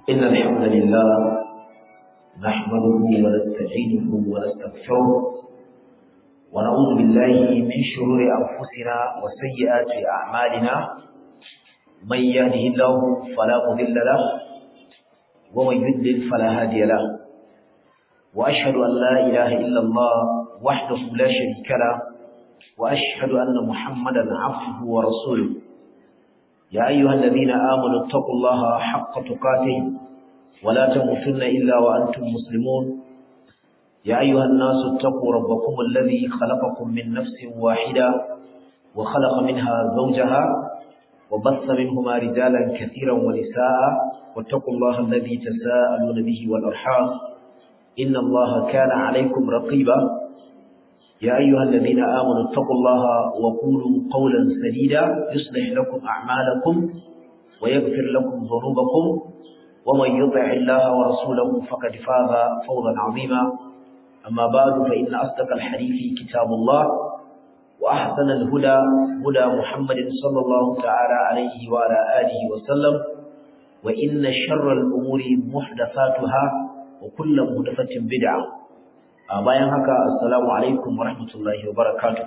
إن الحمد لله نحمده ونستعينه ونستغفره ونعوذ بالله من شرور أنفسنا وسيئات أعمالنا من يهده الله فلا مضل له ومن يضلل فلا هادي له وأشهد أن لا إله إلا الله وحده لا شريك له وأشهد أن محمدا عبده ورسوله يا أيها الذين آمنوا اتقوا الله حق تقاته ولا تموتن إلا وأنتم مسلمون يا أيها الناس اتقوا ربكم الذي خلقكم من نفس واحدة وخلق منها زوجها وبث منهما رجالا كثيرا ونساء واتقوا الله الذي تساءلون به والأرحام إن الله كان عليكم رقيبا يا أيها الذين آمنوا اتقوا الله وقولوا قولا سديدا يصلح لكم أعمالكم ويغفر لكم ذنوبكم ومن يطع الله ورسوله فقد فاز فوزا عظيما أما بعد فإن أصدق الحديث كتاب الله وأحسن الهدى هدى محمد صلى الله تعالى عليه وعلى آله وسلم وإن شر الأمور محدثاتها وكل محدثة بدعة a bayan haka assalamu alaikum warahmatullahi wabarakatuh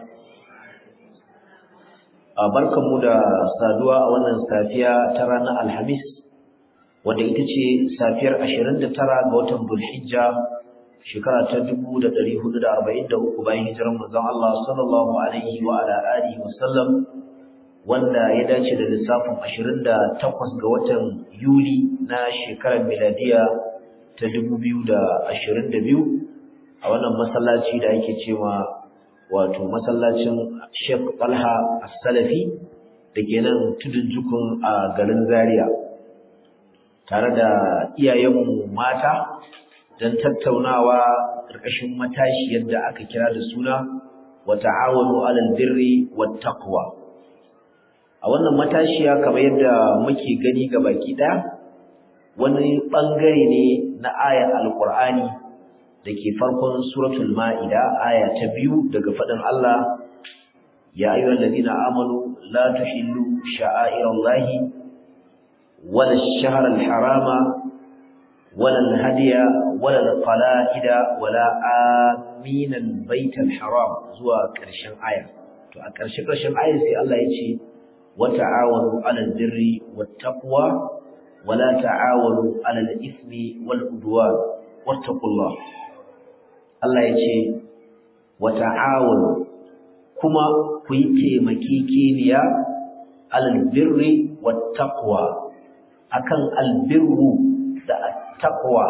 a barkanmu da saduwa a wannan safiya ta ranar alhamis wanda ita ce safiyar 29 ga watan bulhijja shekara ta 1443 bayan hijirar manzon Allah sallallahu alaihi wa ala alihi wa sallam wanda ya dace da lissafin 28 ga watan yuli na shekarar miladiya ta 2022 a wannan masallaci da ake cewa wato masallacin Sheikh Talha As-Salafi da ke nan tudun jukun a garin Zaria tare da iyayenmu mata don tattaunawa ƙarƙashin matashi yadda aka kira da suna wa ta'awanu 'alal birri wat taqwa a wannan matashiya kamar yadda muke gani ga baki ɗaya wani bangare ne na ayar alqur'ani da ke farkon suratul ma'ida aya ta biyu daga faɗin Allah ya ayyuhal ladina amanu la tuhillu sha'airallahi wala ash-shahra al-harama wala al-hadiya wala al-qala'ida wala amin al-bayt al-haram zuwa ƙarshen aya to a ƙarshe ƙarshen aya sai Allah ya ce wa ta'awanu 'alal birri wat-taqwa wala ta'awanu 'alal ithmi wal-udwan wattaqullah Allah ya ce wa ta'awunu kuma ku yi taimakekeniya alal birri wat taqwa akan albirru da taqwa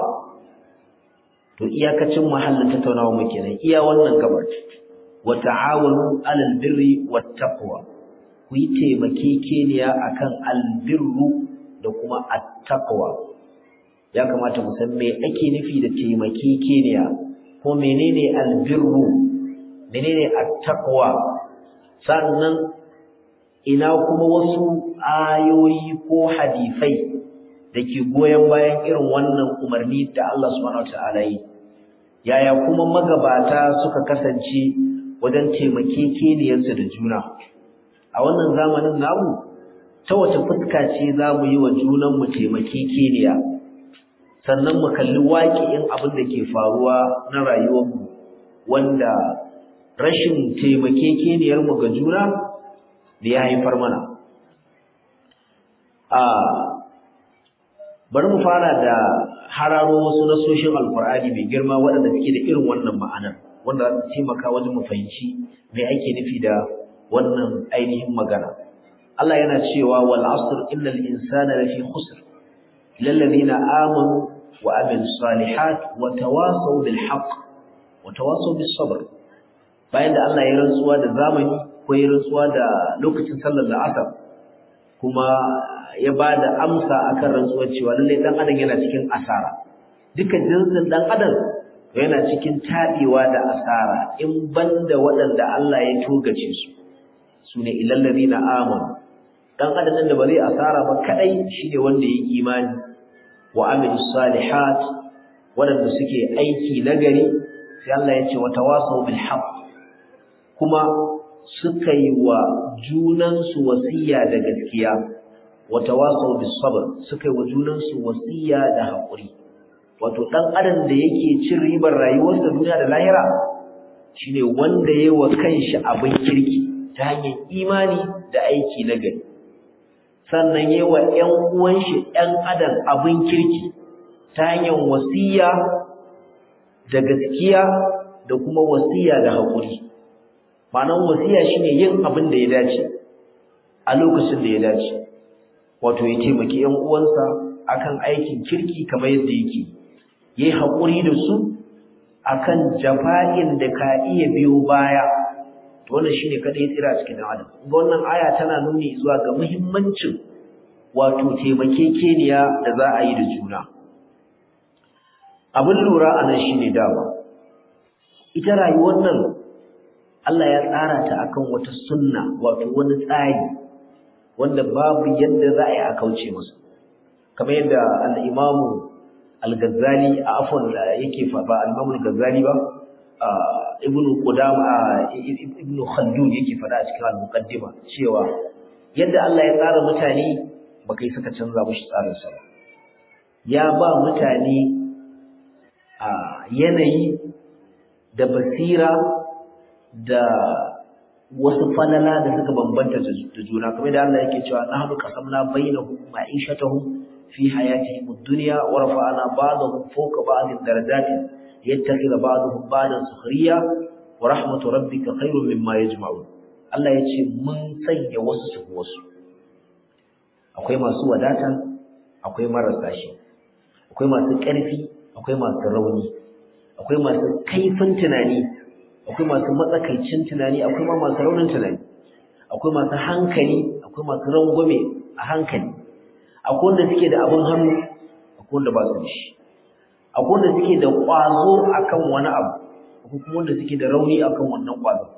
to iyakacin mahallin tattaunawa mu kenan iya wannan gabar wa ta'awunu alal birri wat taqwa ku yi taimakekeniya akan albirru da kuma at-taqwa ya kamata mu san me ake nufi da taimakekeniya ko menene albirru menene attaqwa sannan ina kuma wasu ayoyi ko hadisai dake goyen bayan irin wannan umarni da Allah subhanahu wataala yi yaya kuma magabata suka kasance wajen taimakekeniyarsu da juna a wannan zamanin namu ta wace fuska ce za mu yi wa junanmu taimakekeniya sannan mu kalli waƙi'in abin da ke faruwa na rayuwarmu wanda rashin taimakekeniyarmu ga juna da ya haifar mana a bari mu fara da hararo wasu nasoshin alkur'ani mai girma waɗanda suke da irin wannan ma'anar wanda za su taimaka wajen mu fahimci me ake nufi da wannan ainihin magana Allah yana cewa wal asr innal insana lafi khusr lil ladina amanu وعملوا الصالحات وتواصوا بالحق وتواصوا بالصبر bayan da Allah ya rantsuwa da zamani ko ya rantsuwa da lokacin sallar la'asar kuma ya ba da amsa akan rantsuwar cewa lallai dan adam yana cikin asara duka jinsin dan adam yana cikin tabewa da asara in banda waɗanda Allah ya togace su sune ilal ladina amanu dan adam da ba zai asara ba kadai shine wanda ya imani wa amilu salihat waɗanda suke aiki nagari sai Allah ya ce wa tawasaw bil haqq kuma suka yi wa junansu wasiya da gaskiya wa tawasaw bis sabr suka yi wa junansu wasiya da haƙuri wato dan adam da yake cin ribar rayuwarsa duniya da lahira shine wanda yayi wa kanshi abin kirki ta hanyar imani da aiki na gari sannan yayi wa ƴan uwan shi ƴan adam abin kirki ta hanyar wasiya da gaskiya da kuma wasiya da haƙuri ma'anar wasiya shine yin abin da ya dace a lokacin da ya dace wato ya taimaki ƴan uwansa akan aikin kirki kamar yadda yake yayi haƙuri da su akan jafa'in da ka iya biyo baya to wannan shine kada ya tsira cikin adam ga wannan aya tana nuni zuwa ga muhimmancin wato taimakekeniya da za a yi da juna abin lura a nan shine dama ita rayuwar nan Allah ya tsara ta akan wata sunna wato wani tsari wanda babu yadda za a yi a kauce masa kamar yadda al-Imam al-Ghazali a afwan yake fa ba al-Imam al-Ghazali ba ibnu Qudama ibnu Khaldun yake fada a cikin al-Muqaddima cewa yadda Allah ya tsara mutane baka yi saka canza mushi tsarin sa ba ya ba mutane a yanayi da basira da wasu falala da suka bambanta da juna kamar da Allah yake cewa nahnu qasamna bainahum ma'ishatahum fi hayatihim ad-dunya wa rafa'na ba'dahum fawqa ba'din darajatin yattakhidha ba'dahum ba'dan sukhriya wa rahmatu rabbika khairun mimma yajma'un Allah yace mun sanya wasu su wasu akwai masu wadata akwai marasa shi akwai masu ƙarfi akwai masu rauni akwai masu kaifin tunani akwai masu matsakaicin tunani akwai ma masu raunin tunani akwai masu hankali akwai masu rangwame a hankali akwai wanda suke da abin hannu akwai wanda ba su da shi akwai wanda suke da ƙwazo akan wani abu akwai kuma wanda suke da rauni akan wannan ƙwazo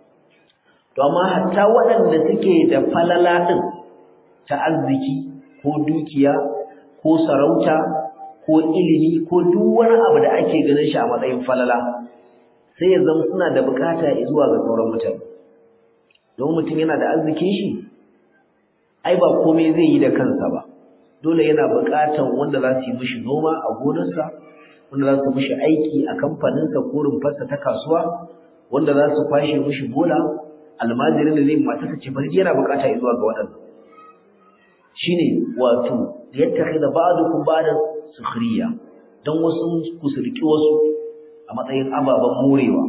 to amma hatta waɗanda suke da falala ɗin ta arziki ko dukiya ko sarauta ko ilimi ko duk wani abu da ake ganin shi a matsayin falala sai ya zama suna da bukata zuwa ga sauran mutane don mutum yana da arzikin shi ai ba komai zai yi da kansa ba dole yana bukatan wanda za su yi mishi noma a gonarsa wanda za su mishi aiki a kamfaninsa ko rumfarsa ta kasuwa wanda za su kwashe mishi bola almajirin da zai mata ta ce bari yana bukata zuwa ga waɗannan shine wato yattakhidha ba'dukum ba'dan sukhriya dan wasu ku surki wasu a matsayin ababen morewa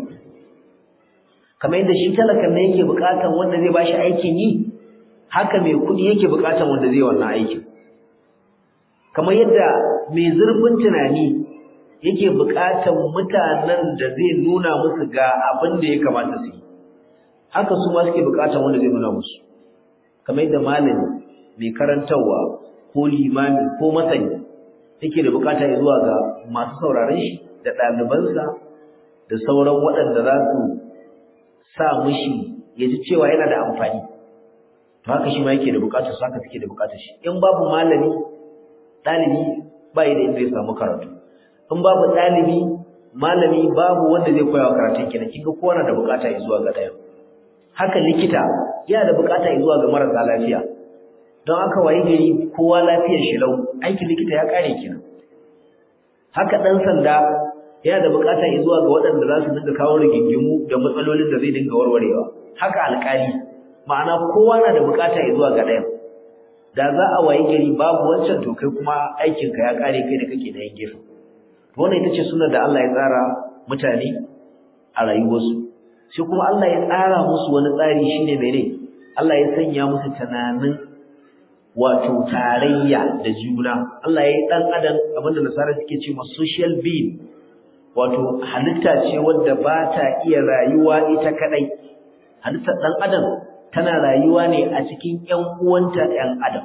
kamar yadda shi talakan ne yake bukatan wanda zai bashi aikin yi haka mai kudi yake bukatan wanda zai wannan aikin kamar yadda mai zurfin tunani yake bukatan mutanen da zai nuna musu ga abin da ya kamata su yi haka su ma suke bukatan wanda zai nuna musu kamar yadda malami mai karantarwa ko limami ko masani yake da bukata zuwa ga masu sauraron shi da ɗalibansa da sauran waɗanda za su sa mishi ya ji cewa yana da amfani to haka shi ma yake da bukatar su haka suke da bukatar shi in babu malami ɗalibi ba da inda ya samu karatu in babu ɗalibi malami babu wanda zai koya wa karatun kenan kin ga kowa na da bukata zuwa ga ɗaya haka likita yana da bukata zuwa ga marasa lafiya don haka waye gari kowa lafiyar shi lau aikin likita ya kare kenan haka dan sanda yana da bukata zuwa ga waɗanda za su dinga kawo rigingimu da matsalolin da zai dinga warwarewa haka alƙali ma'ana kowa na da bukata zuwa ga ɗayan da za a waye gari babu wancan to kai kuma aikinka ya kare kai da kake da yan gefe wannan ita ce sunan da Allah ya tsara mutane a rayuwarsu sai kuma Allah ya tsara musu wani tsari shine mene Allah ya sanya musu tunanin wato tarayya da juna Allah ya yi dan adam abinda nasara suke ce ma social being wato halitta ce wadda ba ta iya rayuwa ita kadai halittar dan adam tana rayuwa ne a cikin ƴan uwanta ƴan adam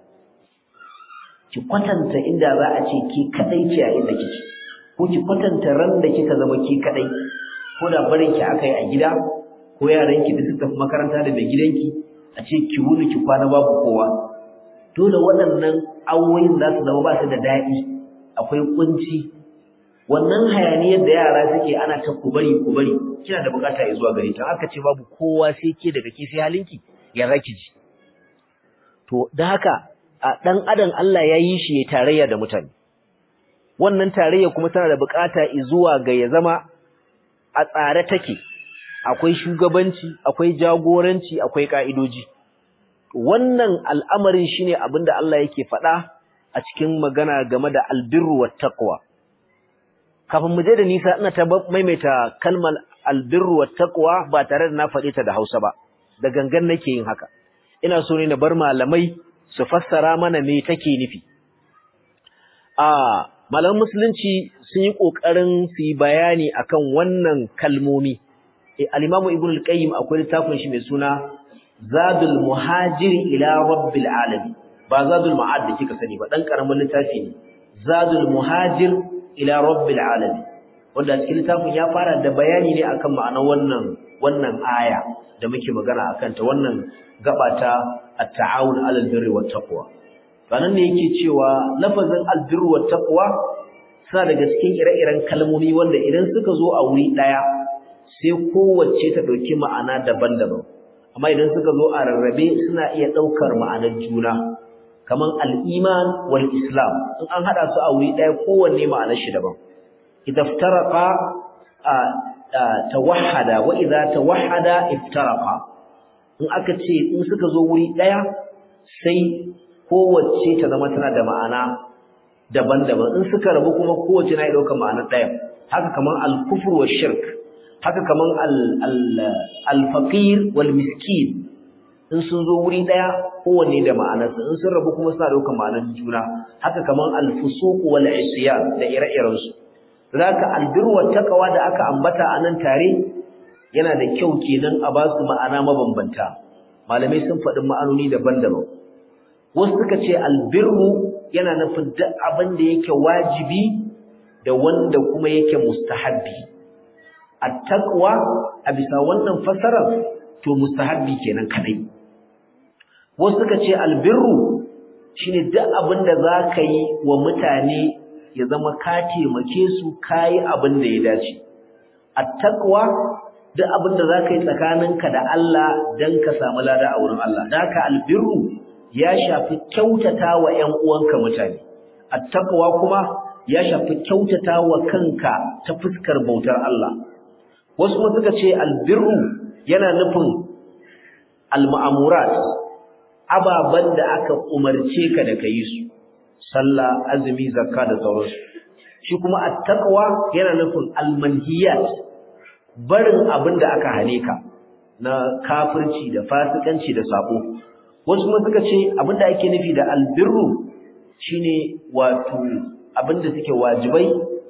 ki kwatanta inda za a ce ki kadai ce a inda kike ko ki kwatanta ran da kika zama ki kadai ko da barin ki aka yi a gida ko yaran ki da suka tafi makaranta da mai gidanki a ce ki wuni ki kwana babu kowa dole waɗannan awoyin za su zama ba su da daɗi akwai kunci wannan hayaniyar da yara suke ana ta kubari kubari kina da bukata ya zuwa gare ta aka ce babu kowa sai ke daga ke sai halinki ya zaki ji to da haka a dan adam Allah ya yi shi ya tarayya da mutane wannan tarayya kuma tana da bukata zuwa ga ya zama a tsare take akwai shugabanci akwai jagoranci akwai ka'idoji wannan al'amarin shine abinda Allah yake faɗa a cikin magana game da albirru wat taqwa kafin mu je da nisa ina ta maimaita kalmar albirru wat taqwa ba tare da na faɗe ta da Hausa ba da gangan nake yin haka ina so ne na bar malamai su fassara mana me take nufi a malaman musulunci sun yi kokarin su yi bayani akan wannan kalmomi eh al-Imam Ibn al-Qayyim akwai littafin shi mai suna Zadul Muhajir ila Rabbil Alamin ba Zadul Ma'ad da kika sani ba dan karamin littafi ne Zadul Muhajir ila Rabbil Alamin wanda cikin littafin ya fara da bayani ne akan ma'anar wannan wannan aya da muke magana akan ta wannan gabata at-ta'awun 'alal birri wat taqwa sanan ne yake cewa lafazin al-birru wat taqwa suna daga cikin ire-iren kalmomi wanda idan suka zo a wuri daya sai kowace ta dauki ma'ana daban-daban amma idan suka zo a rarrabe suna iya daukar ma'anar juna kaman al-iman wal islam in an hada su a wuri daya kowanne ma'anar shi daban idza iftaraqa tawahhada wa idza tawahhada iftaraqa in aka ce in suka zo wuri daya sai kowace ta zama tana da ma'ana daban-daban in suka rabu kuma kowace na ɗaukar ma'anar ɗaya haka kaman al-kufr wa shirk haka kaman al-faqir wal miskin in sun zo wuri ɗaya kowanne da ma'anarsa in sun rabu kuma suna ɗaukar ma'anar juna haka kaman al-fusuq wal isyan da ire-iren su zaka albir wa taqwa da aka ambata a nan tare yana da kyau kenan a ba su ma'ana mabambanta malamai sun faɗi ma'anoni daban-daban wasu suka ce albirru yana nufin duk abin da yake wajibi da wanda kuma yake mustahabbi at-taqwa a bisa wannan fasarar to mustahabbi kenan kadai wasu suka ce albirru shine duk abin da zaka yi wa mutane ya zama ka taimake su kai abin da ya dace at-taqwa duk abin da zaka yi tsakaninka da Allah dan ka samu lada a wurin Allah daka albirru ya shafi kyautata wa ƴan uwanka mutane attaqwa kuma ya shafi kyautata wa kanka ta fuskar bautar Allah wasu kuma suka ce albirru yana nufin alma'amurat ababan da aka umarce ka da kai su sallah azumi zakka da sauransu shi kuma attaqwa yana nufin almanhiyat barin abin da aka hane ka na kafirci da fasikanci da sabo wasu kuma suka ce abinda ake nufi da albirru shine wato abinda suke wajibai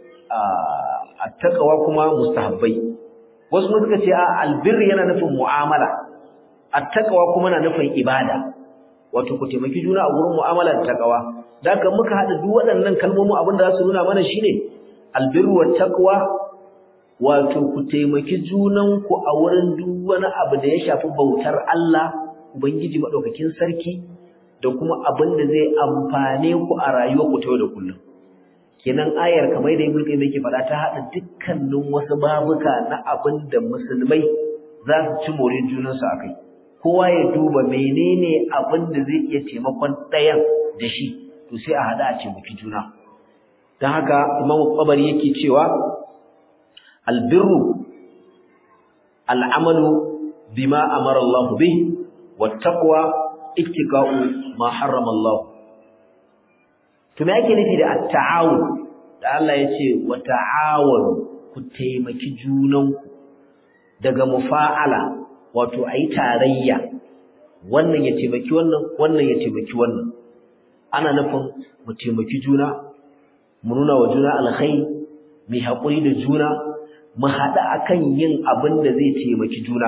a takawa kuma mustahabbai wasu kuma suka ce a albirru yana nufin mu'amala attaqwa kuma na nufin ibada wato ku taimaki juna a gurin mu'amala da takawa da haka muka hada duk waɗannan kalmomin abinda za su nuna mana shine albirru wat taqwa wato ku taimaki junanku a wurin duk wani abu da ya shafi bautar Allah Ubangiji maɗaukakin sarki da kuma abin da zai amfane ku a rayuwar ku ta yau da kullum. Kenan ayar kamar da Ibn Qayyim yake faɗa ta haɗa dukkanin wasu babuka na abin da musulmai za su ci more junansu a kai. Kowa ya duba menene abin da zai iya taimakon ɗayan da shi, to sai a haɗa a taimaki juna. Don haka Imam Qabari yake cewa albirru al'amalu bima amara Allah bihi wattaqwa ittiqa'u ma harrama Allah to me yake nufi da at-ta'awun da Allah yace wa ta'awun ku taimaki junanku daga mufa'ala wato ayi tarayya wannan ya taimaki wannan wannan ya taimaki wannan ana nufin mu taimaki juna mu nuna wa juna alkhairi mu haƙuri da juna mu haɗa akan yin abin da zai taimaki juna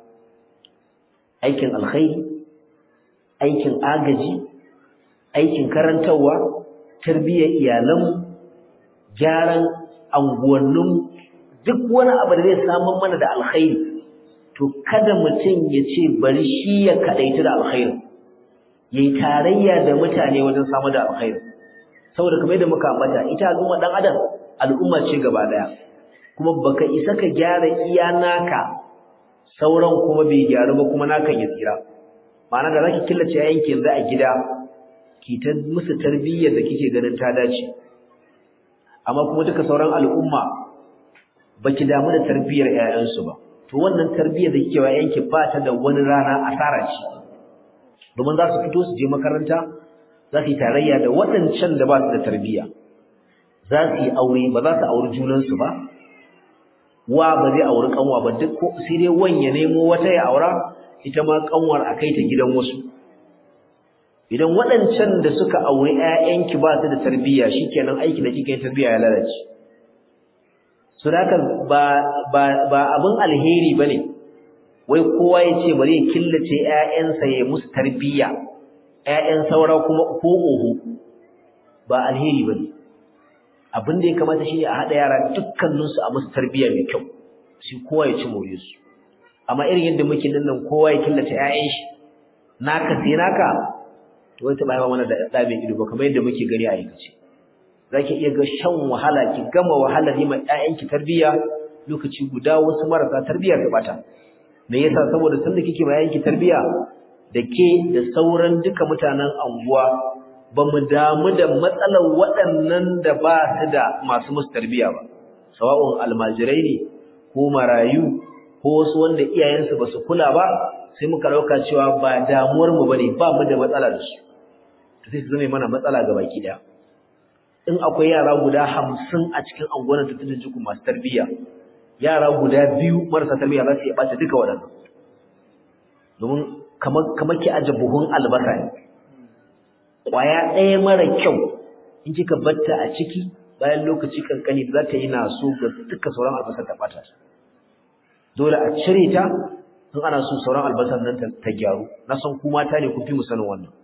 aikin alkhairi aikin agaji aikin karantarwa tarbiyyar iyalan gyaran anguwannin duk wani abu da zai samun mana da alkhairi to kada mutum ya ce bari shi ya kadaita da alkhairi yayi tarayya da mutane wajen samu da alkhairi saboda kamar yadda muka ambata ita al'umma dan adam al'umma ce gaba daya kuma baka isa ka gyara iya naka sauran kuma bai gyaru ba kuma nakan ya tsira ma'ana da zaki killace yayin ki yanzu a gida ki ta musu tarbiyyar da kike ganin ta dace amma kuma duka sauran al'umma baki damu da tarbiyyar ƴaƴansu ba to wannan tarbiyyar da kike wa ƴaƴanki ba ta da wani rana asara ce domin za su fito su je makaranta za su yi tarayya da waɗancan da ba su da tarbiyya za su yi aure ba za su auri junansu ba wa ba zai auri kanwa ba duk ko sai dai wan ya nemo wata ya aura ita ma kanwar a kai ta gidan wasu idan waɗancan da suka auri ƴaƴanki ba su da tarbiyya shikenan aiki da kika yi tarbiyya ya lalace su haka ba ba ba abin alheri bane wai kowa ya ce bari ya killace ƴaƴansa ya musu tarbiyya ƴaƴan saura kuma ko oho ba alheri bane abin da ya kamata shine a hada yara dukkaninsu a musu tarbiyya mai kyau sai kowa ya ci more su amma irin yadda muke nan nan kowa ya killace ƴaƴan shi naka sai naka to wai ta bayan mana da da mai ido ba kamar yadda muke gani a aikace zaki iya ga shan wahala ki gama wahalar yi ma ƴaƴanki tarbiyya lokaci guda wasu marasa tarbiyya ta bata me yasa saboda sanda kike ma ƴaƴanki tarbiyya da ke da sauran duka mutanen anguwa ba mu damu da matsalar waɗannan da ba su da masu musu tarbiyya ba sawa'un almajirai ne ko marayu ko wasu wanda iyayensu ba su kula ba sai muka ɗauka cewa ba damuwar mu bane ba mu da matsala da su to sai su zame mana matsala ga baki ɗaya in akwai yara guda hamsin a cikin anguwan ta tudun jiku masu tarbiyya yara guda biyu marasa tarbiyya za su iya ɓata duka waɗannan domin kamar ki aje buhun albasa ne ƙwaya ɗaya mara kyau in kika batta a ciki bayan lokaci kankani za ta yi naso ga duka sauran albasar ta ɓata dole a cire ta in ana so sauran albasar nan ta gyaru na san ku mata ne kun fi mu sanin wannan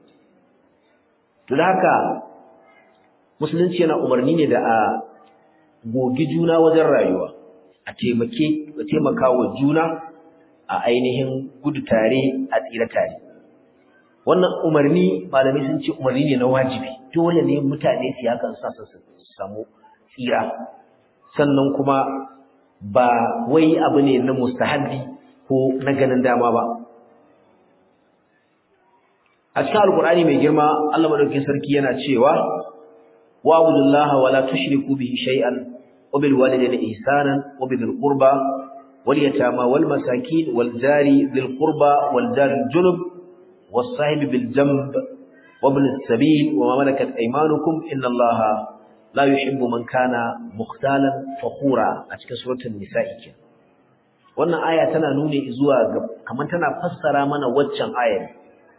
to da haka musulunci yana umarni ne da a gogi juna wajen rayuwa a taimake a taimaka wa juna a ainihin gudu tare a tsira tare wannan umarni malamai sun ce umarni ne na wajibi dole ne mutane su yakan sa su samu tsira sannan kuma ba wai abu ne na mustahabbi ko na ganin dama ba a cikin alkur'ani mai girma Allah madaukakin sarki yana cewa wa abudullaha wa la tushriku bihi shay'an wa bil walidayni ihsanan wa bil qurba wal yatama wal masakin wal jari dhil qurba wal jari junub والصاحب بالجنب وابن السبيل وما ملكت أيمانكم إن الله لا يحب من كان مختالا فخورا أتكى سورة النساء wannan aya tana nuni zuwa ga kamar tana fassara mana waccan ayar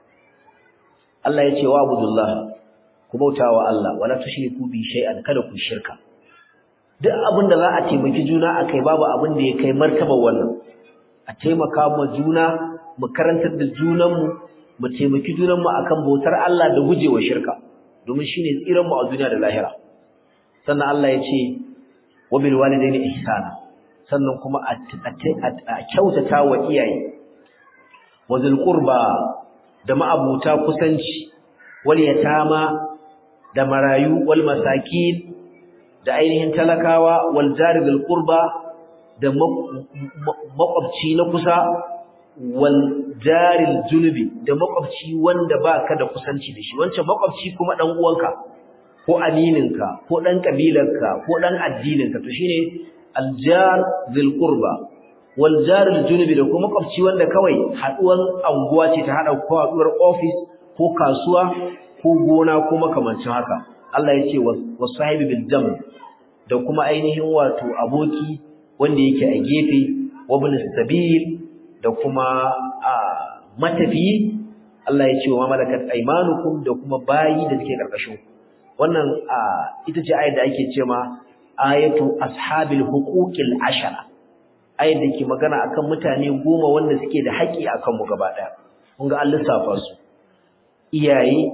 Allah ya ce wa abudullah ku bautawa Allah wala tushriku bi shay'an kada ku shirka duk abin da za a taimaki juna akai babu abin da ya kai martaba wannan a taimaka ma juna mu karantar da junanmu mu taimaki junanmu akan bautar Allah da gujewa shirka domin shine tsiran mu a duniya da lahira sannan Allah ya ce wa bil walidaini ihsana sannan kuma a kyautata wa iyaye wa zul qurba da ma'abuta kusanci wal yatama da marayu wal masakin da ainihin talakawa wal jari bil qurba da makwabci na kusa wal jaril junubi da makwabci wanda baka da kusanci da shi wancan makwabci kuma dan uwanka ko amininka ko dan kabilarka ko dan addininka to shine aljar zil qurba wal jaril junubi da kuma makwabci wanda kawai haduwan anguwa ce ta hada ko haduwar office ko kasuwa ko gona ko makamancin haka Allah ya ce wasahibi bil jam da kuma ainihin wato aboki wanda yake a gefe wabin sabil da kuma matafiyi Allah ya ce wa malakat aymanukum da kuma bayi da suke karkashin wannan ita ce ayat da ake cewa ayatu ashabil huquqil ashara ayat da ke magana akan mutane goma wanda suke da haƙi akan mu gaba daya kun ga Allah safa su iyaye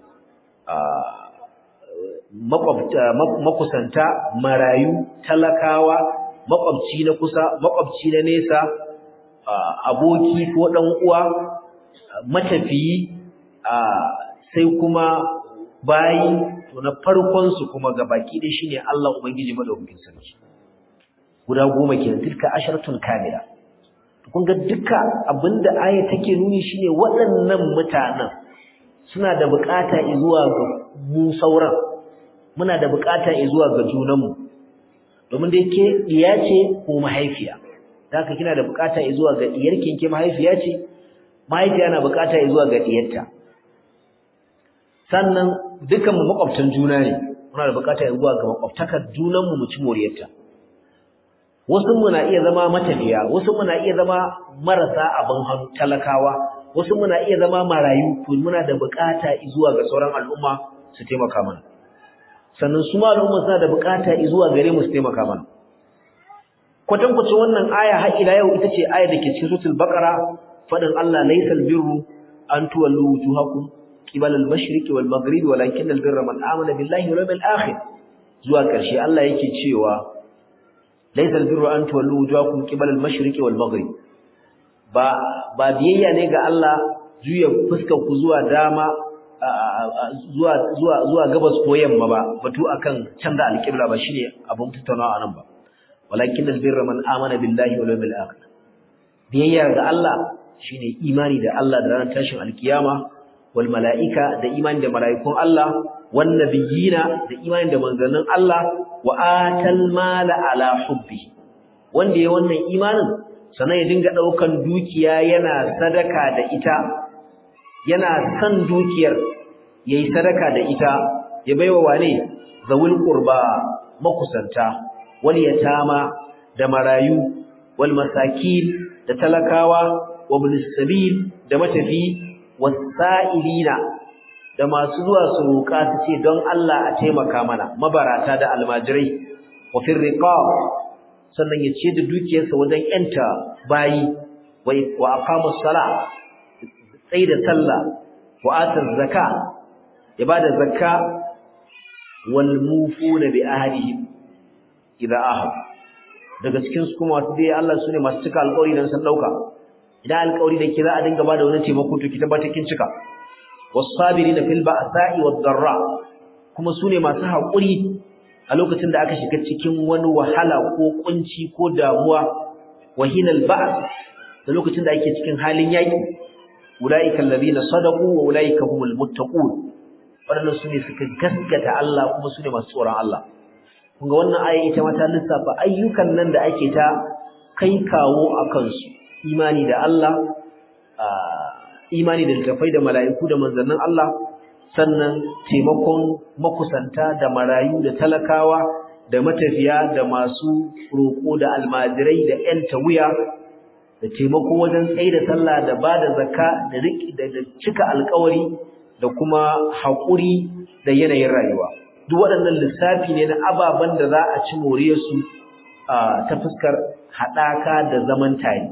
makusanta marayu talakawa makwabci na kusa makwabci na nesa aboki ko dan uwa matafiyi sai kuma bayi to na farkon su kuma gabaki dai shine Allah ubangiji madaukakin sarki guda goma kenan tilka asharatun kamila kun ga duka abinda aya take nuni shine waɗannan mutanen suna da bukata zuwa ga mu sauran muna da bukata zuwa ga junanmu domin da yake diya ce ko mahaifiya haka kina da bukata zuwa ga diyarki ke mahaifiya ce mahaifiya na bukata zuwa ga diyarta sannan dukan mu makwabtan juna ne muna da bukata zuwa ga makwabtakar junanmu mu ci moriyarta wasu muna iya zama matafiya wasu muna iya zama marasa abin hannu talakawa wasu muna iya zama marayu to muna da bukata zuwa ga sauran al'umma su taimaka mana sannan su ma al'umma suna da bukata zuwa gare mu su taimaka mana kwatankwacin wannan aya har ila yau ita ce aya da ke cikin suratul baqara fadin Allah laysal birru an tuwallu wujuhakum qibala al-mashriqi wal maghribi walakin al-birra man amana billahi wal yawmil akhir zuwa karshe Allah yake cewa laysal birru an tuwallu wujuhakum qibala al-mashriqi wal maghrib ba ba biyayya ne ga Allah juya fuskar ku zuwa dama zuwa zuwa zuwa gabas ko yamma ba batu akan canza alƙibla ba shine abun tattaunawa anan ba walakin albirra man amana billahi wal yawmil akhir biyayya ga Allah shine imani da Allah da ranar tashin alkiyama wal malaika da imani da malaikun Allah wan nabiyina da imani da manzannin Allah wa atal mala ala hubbi wanda ya wannan imanin sannan ya dinga daukan dukiya yana sadaka da ita yana san dukiyar yayi sadaka da ita ya baiwa wane zawul qurba makusanta wal yatama da marayu wal masakin da talakawa wa bil sabil da matafi wasailina da masu zuwa su roƙa su ce don Allah a taimaka mana mabarata da almajirai wa fil riqab sannan ya ce da dukiyarsa wajen yanta bayi wa aqama sala sai da sallah wa ata zakka ya bada zakka wal mufuna bi ahdihim idza ahad daga cikin su kuma wasu dai Allah sune masu cika alƙawari dan san dauka idan alƙawari da ke za a dinga bada wani taimako to ki tabbata kin cika was-sabirina fil ba'sa'i wad-dharra kuma sune masu haƙuri a lokacin da aka shiga cikin wani wahala ko kunci ko damuwa wahinal ba's da lokacin da ake cikin halin yaki ulaika alladhina sadaqu wa ulaika humul muttaqun wadannan sune suka gaskata Allah kuma sune masu tsoron Allah kun ga wannan aya ita ma ta lissafa ayyukan nan da ake ta kai kawo akan su imani da Allah imani da littafai da mala'iku da manzannin Allah sannan taimakon makusanta da marayu da talakawa da matafiya da masu roƙo da almajirai da ƴan tawiya da taimako wajen tsaye da sallah da ba da zakka da da cika alƙawari da kuma haƙuri da yanayin rayuwa duk waɗannan lissafi ne na ababen da za a ci moriyarsu ta fuskar haɗaka da zaman tare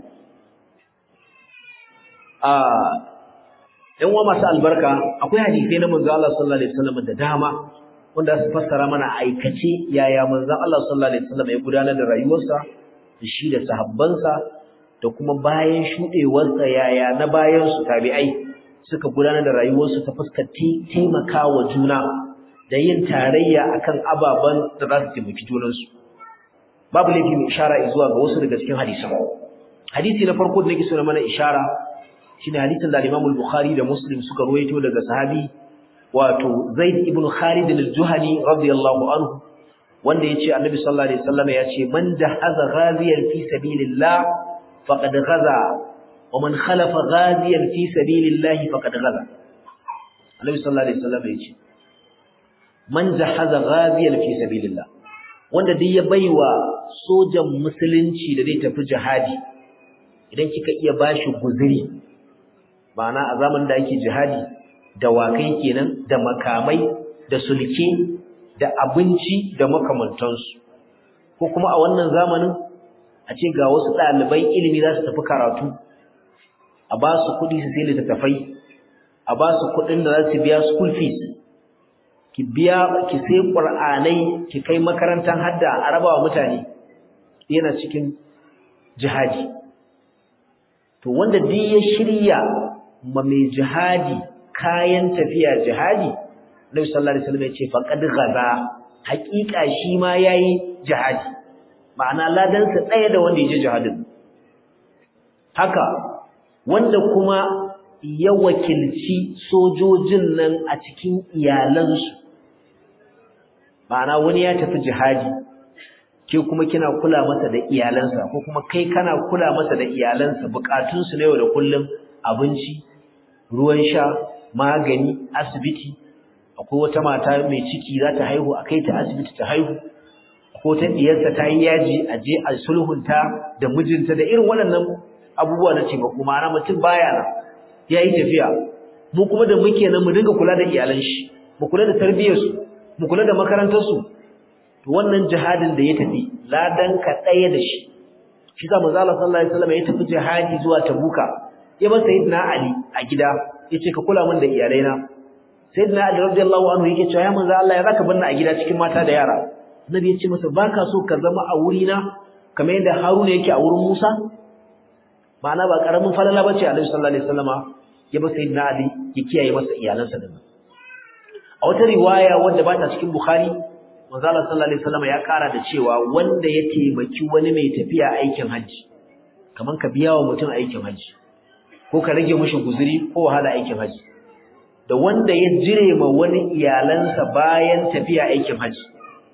‘yan uwa masu albarka akwai hadisai na manzo Allah sallallahu alaihi wasallam da dama wanda su fassara mana aikace yaya manzo Allah sallallahu alaihi wasallam ya gudanar da rayuwarsa da shi da sahabbansa da kuma bayan shudewarsa yaya na bayan su tabi'ai suka gudanar da rayuwarsu ta fuskar taimakawa juna da yin tarayya akan ababan da za su taimaki junansu babu laifi mai ishara zuwa ga wasu daga cikin hadisan hadisi na farko da nake so na mana ishara shine hadisin da Imam al-Bukhari da Muslim suka ruwaito daga sahabi wato Zaid ibn Khalid al-Juhani radiyallahu anhu wanda yace Annabi sallallahu alaihi wasallam yace man jahaza ghaziyan fi sabilillah faqad ghaza wa man khalafa ghaziyan fi sabilillah faqad ghaza Annabi sallallahu alaihi wasallam yace man jahaza ghaziyan fi sabilillah wanda duk ya baiwa sojan musulunci da zai tafi jihadi idan kika iya bashi guzuri ma'ana a zamanin da ake jihadi da wakai kenan da makamai da sulke da abinci da makamantansu ko kuma a wannan zamanin a ce ga wasu ɗalibai ilimi za su tafi karatu a ba su kuɗi su sai littattafai a ba su kuɗin da za su biya school fees ki biya ki sai ƙur'anai ki kai makarantar hadda a rabawa mutane yana cikin jihadi to wanda duk ya shirya ma mai jihadi kayan tafiya jihadi Nabi sallallahu alaihi wasallam ya ce faqad ghaza haƙiƙa shi ma yayi jihadi ma'ana ladan sa ɗaya da wanda yaje jihadin haka wanda kuma ya wakilci sojojin nan a cikin iyalansu ma'ana wani ya tafi jihadi ke kuma kina kula masa da iyalansa ko kuma kai kana kula masa da iyalansa bukatunsu na yau da kullum abinci ruwan sha magani asibiti akwai wata mata mai ciki za ta haihu a kai ta asibiti ta haihu ko ta diyarsa ta yi yaji a je a sulhunta da mijinta da irin waɗannan abubuwa na taimako ma'ana mutum baya nan ya yi tafiya mu kuma da muke nan mu dinga kula da iyalan shi mu kula da tarbiyyarsu mu kula da makarantarsu to wannan jihadin da ya tafi ladan ka ɗaya da shi shi sa manzo Allah sallallahu alaihi wasallam ya tafi jihadi zuwa Tabuka ya bar sayyidina Ali a gida yace ka kula min da iyalaina sayyidina Ali radiyallahu anhu yake cewa ya manzo Allah ya zaka banna a gida cikin mata da yara Nabi ya ce masa baka so ka zama a wurina kamar yadda Haruna yake a wurin Musa ma'ana ba karamin falala bace Annabi sallallahu alaihi wasallama ya bar sayyidina Ali ya kiyaye masa iyalansa din a wata riwaya wanda ba ta cikin Bukhari manzo Allah sallallahu alaihi wasallama ya kara da cewa wanda ya taimaki wani mai tafiya aikin haji kaman ka biya wa mutum aikin haji ko ka rage mishi guzuri ko wahala aikin haji da wanda ya jire ma wani iyalansa bayan tafiya aikin haji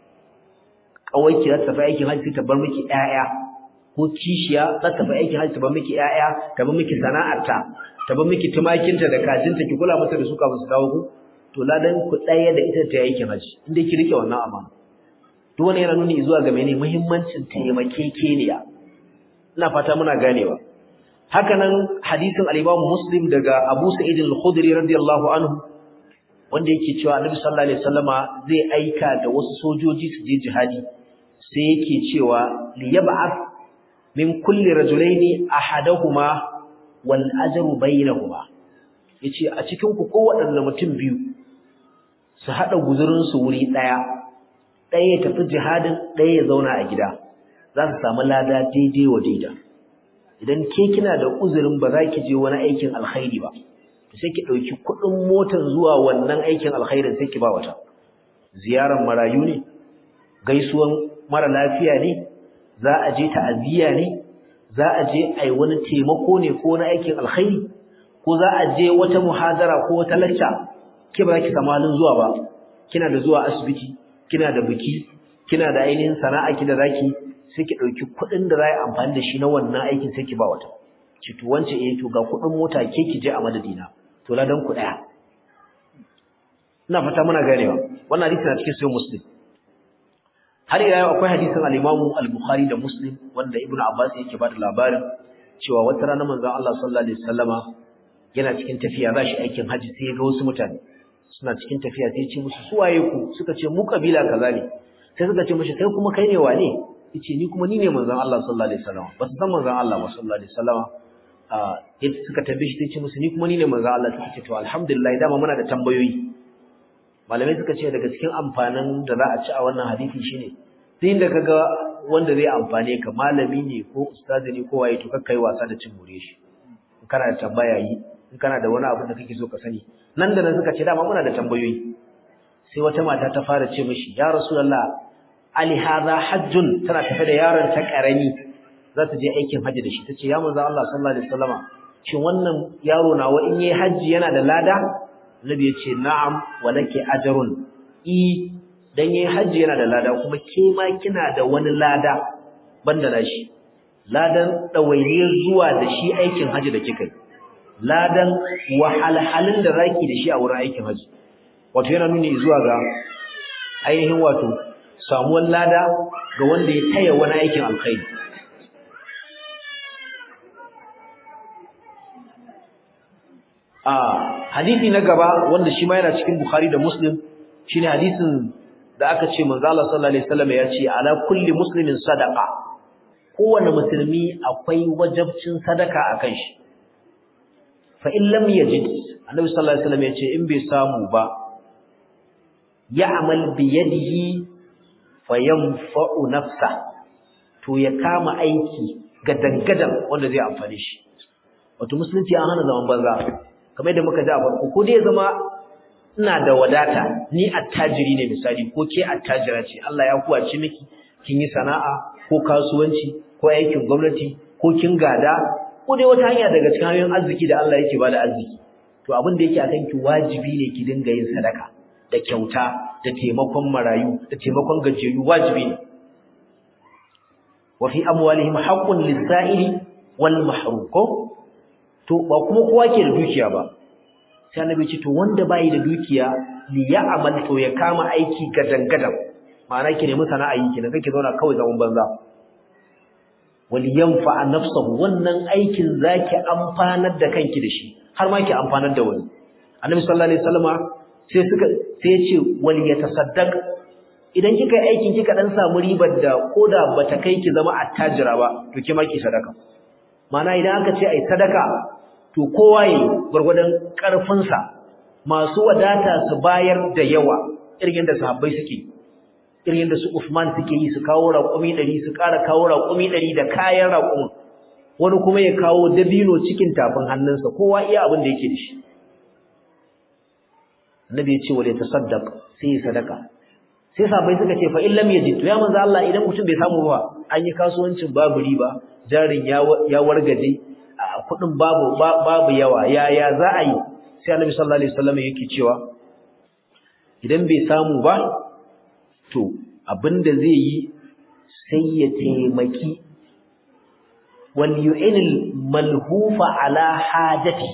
kawai ki za ta tafi aikin haji ta bar miki ƴaƴa ko kishiya za ta tafi aikin haji ta bar miki ƴaƴa ta bar miki sana'arta ta bar miki tumakinta da kajinta ki kula mata da su kafin su dawo ku to ladan ku ɗaya da ita ta aikin haji inda ki rike wannan amana duk wani yana nuni zuwa ga mene muhimmancin taimakekeniya ina fata muna ganewa haka nan hadisin al-Imam Muslim daga Abu Sa'id al-Khudri radiyallahu anhu wanda yake cewa Annabi sallallahu alaihi wasallama zai aika da wasu sojoji su je jihadi sai yake cewa li yab'ath min kulli rajulaini ahaduhuma wal ajru bainahuma yace a cikin ku kowaɗanne mutum biyu su hada guzurin su wuri daya ɗaya ya tafi jihadin ɗaya ya zauna a gida za su samu lada daidai wa daida idan ke kina da uzurin ba za ki je wani aikin alkhairi ba sai ki ɗauki kuɗin motar zuwa wannan aikin alkhairin sai ki ba wata ziyarar marayu ne gaisuwan mara lafiya ne za a je ta'aziyya ne za a je a yi wani taimako ne ko na aikin alkhairi ko za a je wata muhadara ko wata lacca ke ba za ki samu halin zuwa ba kina da zuwa asibiti kina da biki kina da ainihin sana'a ki da zaki sai ki dauki kuɗin da za a amfani da shi na wannan aikin sai ki ba wata ki to wance eh to ga kuɗin mota ke ki je a madadina to ladan ku daya ina fata muna ganewa wannan hadisi na cikin sahih muslim har ila yau akwai hadisin al-Imam al-Bukhari da Muslim wanda Ibn Abbas yake ba da labarin cewa wata rana manzon Allah sallallahu alaihi wasallama yana cikin tafiya za shi aikin haji sai ya ga wasu mutane suna cikin tafiya sai ya ce musu suwaye ku suka ce mu kabila kaza ne sai suka ce mishi kai kuma kai ne wane yace ni kuma ni ne manzon Allah sallallahu alaihi wasallam ba su san manzon Allah ba sallallahu alaihi wasallam ah yace suka tambaye shi sai ce musu ni kuma ni ne manzon Allah suka ce to alhamdulillah dama muna da tambayoyi malamai suka ce daga cikin amfanin da za a ci a wannan hadisi shine duk inda kaga wanda zai amfane ka malami ne ko ustazi ne ko waye to kakkai wasa da cin more shi in kana da tambaya yi in kana da wani abu da kake so ka sani nan da nan suka ce dama muna da tambayoyi sai wata mata ta fara ce mishi ya rasulullah ali hadha hajjun tana tafe da yaron ta karami za ta je aikin haji da shi tace ya manzo Allah sallallahu alaihi wasallama shin wannan yaro nawa in yayi haji yana da lada Nabi ya ce na'am walaki ajrun i dan yayi haji yana da lada kuma ke ma kina da wani lada banda nashi ladan dawainiyar zuwa da shi aikin haji da kika ladan wahalhalin da zaki da shi a wurin aikin haji wato yana nuni zuwa ga ainihin wato samuwar lada ga wanda ya taya wani aikin alkhairi a hadisi na gaba wanda shi ma yana cikin Bukhari da Muslim shine hadisin da aka ce manzo Allah sallallahu alaihi wasallam ya ce ala kulli muslimin sadaqa kowanne musulmi akwai wajibcin sadaka akan shi fa in lam yajid annabi sallallahu alaihi wasallam ya ce in bai samu ba ya'mal bi yadihi fayanfa'u nafsa to ya kama aiki gadangadan wanda zai amfane shi wato musulunci an hana zaman banza kamar yadda muka ji a farko ko dai zama ina da wadata ni attajiri ne misali ko ke attajira ce Allah ya kuwace miki kin yi sana'a ko kasuwanci ko aikin gwamnati ko kin gada ko dai wata hanya daga cikin hanyoyin arziki da Allah yake bada arziki to abin da yake akan ki wajibi ne ki dinga yin sadaka da kyauta da taimakon marayu da taimakon gajiyayyu wajibi ne wa fi amwalihim haqqun lis-sa'ili wal mahrum ko to ba kuma kowa ke da dukiya ba sai annabi ce to wanda bai da dukiya li ya'mal to ya kama aiki gadan-gadan ma'ana ki nemi sana'a yi kenan kake zauna kawai zaman banza wal yanfa nafsuhu wannan aikin zaki amfanar da kanki da shi har ma ki amfanar da wani annabi sallallahu alaihi wasallama sai suka sai ya ce wal yatasaddaq idan kika yi aikin kika dan samu ribar da koda bata kai ki zama attajira ba to ki ma ki sadaka ma'ana idan aka ce ai sadaka to kowa yayi gurgurdan karfin sa masu wadata su bayar da yawa irin da sahabbai suke irin yadda su Uthman suke yi su kawo raƙumi 100 su ƙara kawo raƙumi 100 da kayan raƙumin wani kuma ya kawo dabino cikin tafin hannunsa kowa iya abin da yake da shi Annabi ya ce wale tasaddaq sai ya sadaka sai sabai suka ce fa in lam yajid to ya manzo Allah idan mutum bai samu ba an yi kasuwancin babu riba jarin ya ya wargaje kudin babu babu yawa ya ya za a yi sai Annabi sallallahu alaihi wasallam yake cewa idan bai samu ba to abinda zai yi sai ya taimaki wal yu'inil malhufa ala hajati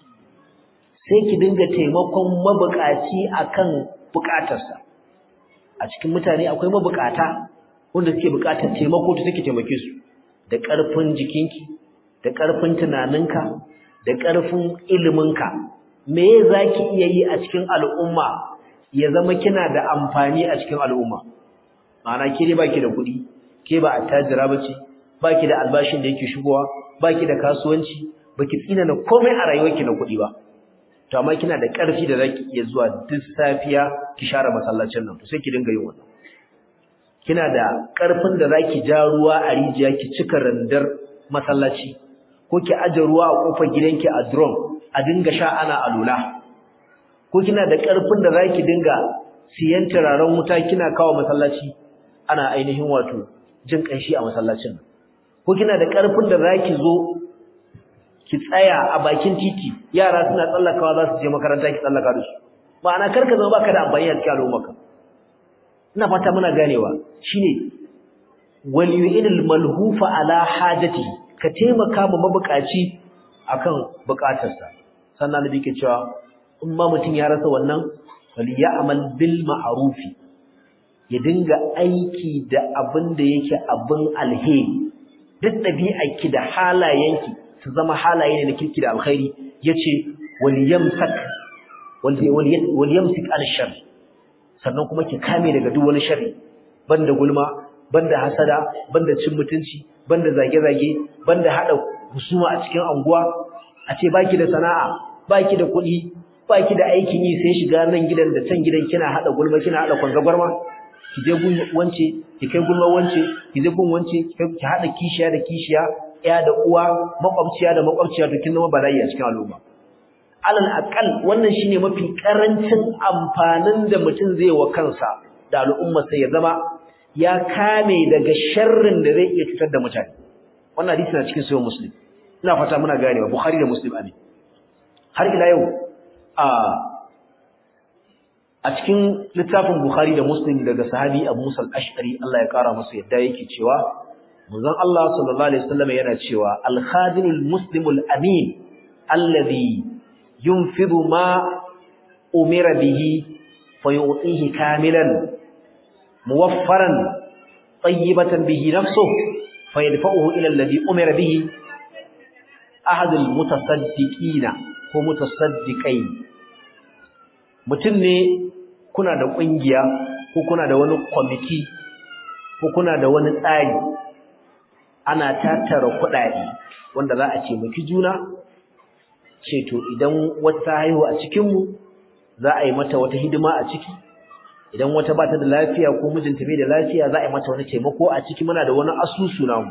sai ki dinga taimakon mabukaci akan bukatarsa a cikin mutane akwai mabukata wanda suke bukatar taimako to take taimake su da karfin jikinki da karfin tunaninka da karfin iliminka me zaki iya yi a cikin al'umma ya zama kina da amfani a cikin al'umma ma'ana ke dai baki da kuɗi ke ba attajira bace baki da albashin da yake shigowa baki da kasuwanci baki tsina na komai a rayuwarki na kuɗi ba to amma kina da ƙarfi da zaki iya zuwa duk safiya ki share masallacin nan to sai ki dinga yin wannan kina da ƙarfin da zaki ja ruwa a rijiya ki cika randar masallaci ko ki aje ruwa a kofar gidanki a drum a dinga sha ana alula ko kina da ƙarfin da zaki dinga siyan turaren wuta kina kawo masallaci ana ainihin wato jin kanshi a masallacin ko kina da ƙarfin da zaki zo ki tsaya a bakin titi yara suna tsallakawa za su je makaranta ki tsallaka da su ma'ana karka zama baka da amfani a cikin al'ummarka ina fata muna ganewa shine wal yu'inil malhufa ala hajati ka taimaka ma mabukaci akan bukatarsa sannan nabi ke cewa in ma mutum ya rasa wannan wal ya'mal bil ma'rufi ya dinga aiki da abin da yake abin alheri duk ɗabi'arki da halayenki su zama halaye ne na kirki da alkhairi yace wal yamsak wal yamsik al shar sannan kuma ki kame daga duk wani sharri banda gulma banda hasada banda cin mutunci banda zage-zage banda hada husuma a cikin anguwa a ce baki da sana'a baki da kuɗi baki da aikin yi sai shiga nan gidan da can gidan kina hada gulma kina hada kwanzagwarma ki je gun wance ki kai gulma wance ki je gun wance ki hada kishiya da kishiya ya da uwa makwabciya da makwabciya to kin zama bala'i a cikin al'umma alal aqal wannan shine mafi karancin amfanin da mutum zai wa kansa da al'umma sai ya zama ya kame daga sharrin da zai iya cutar da mutane wannan hadisi na cikin sahih muslim ina fata muna ganewa bukhari da muslim amin har ila yau a a cikin littafin bukhari da muslim daga sahabi abu musa al-ash'ari Allah ya kara masa yadda yake cewa manzon Allah sallallahu alaihi wasallam yana cewa al-khadimul muslimul amin alladhi yunfidu ma umira bihi fayu'tihi kamilan muwaffaran tayyibatan bihi nafsuhu fayadfa'uhu ila alladhi umira bihi ahadul mutasaddiqina ko mutasaddiqai mutum ne kuna da kungiya ko kuna da wani committee ko kuna da wani tsari ana tattara kuɗaɗe wanda za a ce miki juna ce to idan wata haihu a cikinmu za a yi mata wata hidima a ciki idan wata ba ta da lafiya ko mijinta bai da lafiya za a yi mata wani taimako a ciki muna da wani asusu namu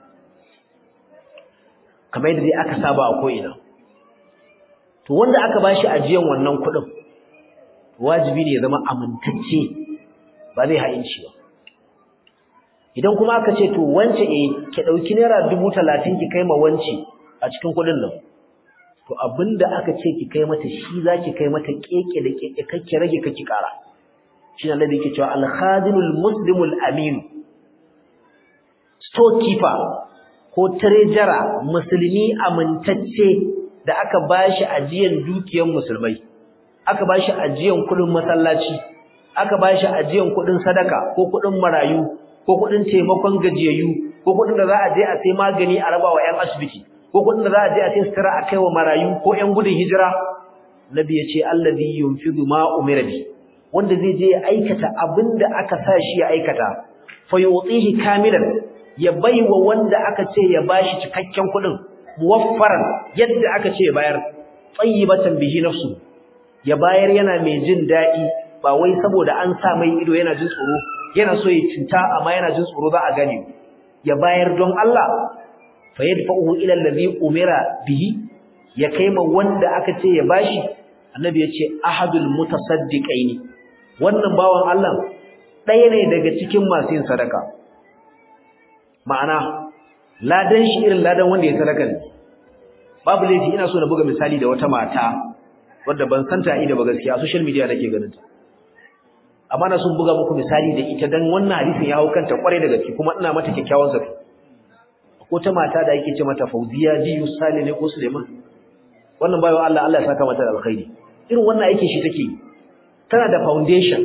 kamar yadda dai aka saba a ko'ina to wanda aka ba shi ajiyan wannan kuɗin wajibi ne ya zama amintacce ba zai ha'inci ba idan kuma aka ce to wance eh ki ɗauki naira dubu talatin ki kai ma wance a cikin kuɗin nan to abinda aka ce ki kai mata shi zaki kai mata keke da keke kake rage kake kara shi ne Allah yake cewa al-khadimul muslimul amin storekeeper ko treasurer musulmi amintacce da aka bashi ajiyan dukiyar musulmai aka bashi ajiyan kudin masallaci aka bashi ajiyan kudin sadaka ko kudin marayu ko kudin taimakon gajiyayyu ko kudin da za a je a sai magani a rabawa ƴan asibiti ko kudin da za a je a sai sutura a kaiwa marayu ko ƴan gudun hijira nabi yace allazi yunfidu ma umira bi wanda zai je ya aikata abinda aka sa shi ya aikata fa yutihi kamilan ya baiwa wanda aka ce ya bashi cikakken kudin muwaffaran yadda aka ce ya bayar tayyibatan bihi nafsu ya bayar yana mai jin dadi ba wai saboda an sa mai ido yana jin tsoro yana so ya cinta amma yana jin tsoro za a gane ya bayar don Allah fa yadfa'uhu ila allazi umira bihi ya kaima wanda aka ce ya bashi annabi ya ce ahadul mutasaddiqaini wannan bawan Allah ɗaya ne daga cikin masu yin sadaka ma'ana ladan shi irin ladan wanda ya sadaka ne babu laifi ina so na buga misali da wata mata wadda ban santa ida ba gaskiya a social media nake ganin ta amma na sun buga muku misali da ita dan wannan hadisin ya hau kanta kwarai da gaske kuma ina mata kyakkyawan zafi ko ta mata da yake ce mata Fauziya Jiyu Sale ne ko Suleiman wannan bayo Allah Allah ya saka mata da alkhairi irin wannan aikin shi take tana da foundation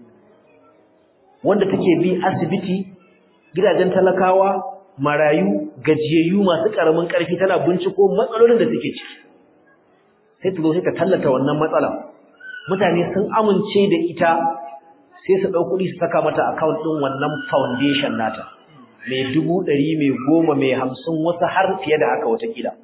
wanda take bi asibiti gidajen talakawa marayu gajiyayyu masu karamin karfi tana binciko matsalolin da suke ciki sai ta zo sai ta tallata wannan matsala mutane sun amince da ita sai su ɗau kuɗi su saka mata account ɗin wannan foundation nata mai dubu ɗari mai goma mai hamsin wasu har fiye da haka watakila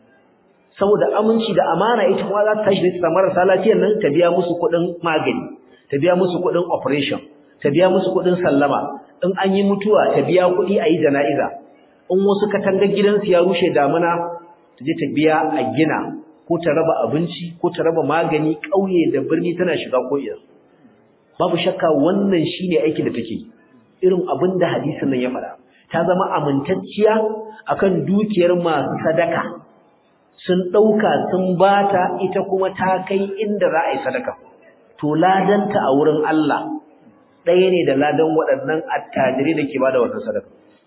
saboda aminci da amana ita kuma za ta tashi da ta marasa lafiyar nan ta biya musu kuɗin magani ta biya musu kuɗin operation ta biya musu kuɗin sallama in an yi mutuwa ta biya kuɗi a yi jana'iza in wasu katangar gidansu ya rushe damuna ta je ta biya a gina ko ta raba abinci ko ta raba magani ƙauye da birni tana shiga ko'ina babu shakka wannan shine aikin da take irin abin da hadisin nan ya faɗa ta zama amintacciya akan dukiyar masu sadaka sun ɗauka sun bata ita kuma ta kai inda za a yi sadaka to ladanta a wurin Allah ɗaya ne da ladan waɗannan attajirai da ke bada wannan sadaka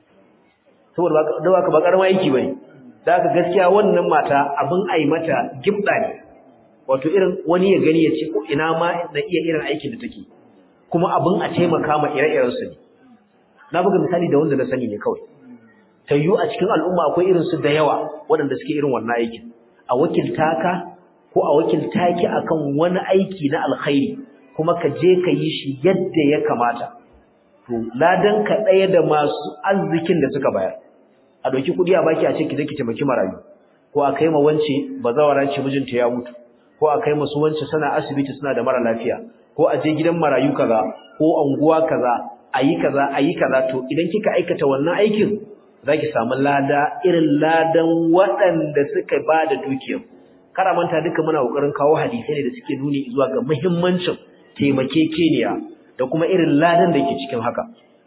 saboda da baka ba karama aiki bane da haka gaskiya wannan mata abin ai mata gibda ne wato irin wani ya gani ya ce ko ina ma na iya irin aikin da take kuma abin a taimaka ma ire-iren su ne na buga misali da wanda na sani ne kawai tayyu a cikin al'umma akwai irin su da yawa waɗanda suke irin wannan aikin a wakilta ka ko a wakilta ki akan wani aiki na alkhairi kuma ka je ka yi shi yadda ya kamata to ladan ka ɗaya da masu arzikin da suka bayar a ɗauki kuɗi a baki a ce ki je ki taimaki marayu ko a kai ma wance bazawara ce mijinta ya mutu ko a kai masu wance suna asibiti suna da mara lafiya ko a je gidan marayu kaza ko anguwa kaza ayi kaza ayi kaza to idan kika aikata wannan aikin zaki samu lada irin ladan waɗanda suka ba da dukiyar kara manta duka muna kokarin kawo hadisai ne da suke nuni zuwa ga muhimmancin taimakekeniya da kuma irin ladan da ke cikin haka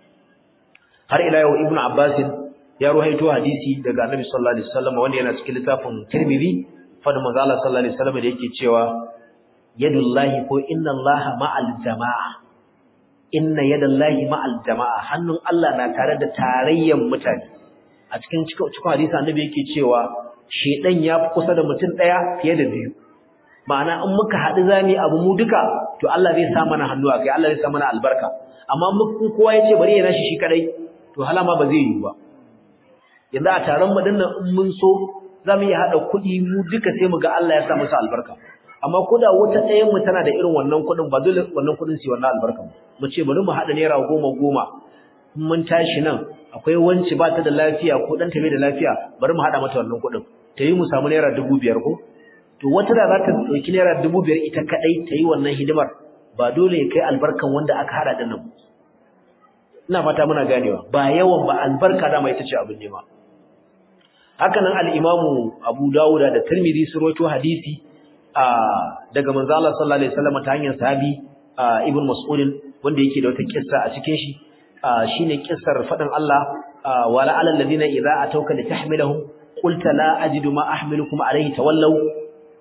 har ila yau ibnu abbas ya ruhaito hadisi daga annabi sallallahu alaihi wasallam wanda yana cikin littafin tirmidhi fadin manzo Allah sallallahu alaihi wasallam da yake cewa yadullahi ko inna allaha ma'al jama'a inna yadallahi ma'al jama'a hannun Allah na tare da tarayyan mutane a cikin cikin hadisi annabi yake cewa shedan ya fi kusa da mutum daya fiye da biyu ma'ana in muka haɗu zami abu mu duka to Allah zai sa mana hannu a kai Allah zai sa mana albarka amma in kowa ya ce bari ya nashi shi kadai to halama ba zai yi ba yanzu a taron mu dinnan in mun so za mu iya haɗa kuɗi mu duka sai mu ga Allah ya sa musu albarka amma ko da wata ɗayan mu tana da irin wannan kuɗin ba dole wannan kuɗin su wannan albarka mu ce bari mu haɗa naira goma goma in mun tashi nan akwai wanci ba ta da lafiya ko ɗan ta bai da lafiya bari mu haɗa mata wannan kuɗin ta yi mu samu naira dubu biyar ko to wata da za ta ɗauki naira dubu biyar ita kaɗai ta yi wannan hidimar ba dole ya kai albarkan wanda aka haɗa ɗin nan ina fata muna ganewa ba yawan ba albarka dama ita ce abin nema haka nan al-imamu Abu Dawud da Tirmidhi sun rawaito hadisi daga manzo Allah sallallahu alaihi wasallam ta hanyar sahabi Ibn Mas'ud wanda yake da wata kissa a cikin shi shine kissar fadin Allah wala alal ladina idza atawka litahmilahum qulta la ajidu ma ahmilukum alayhi tawallaw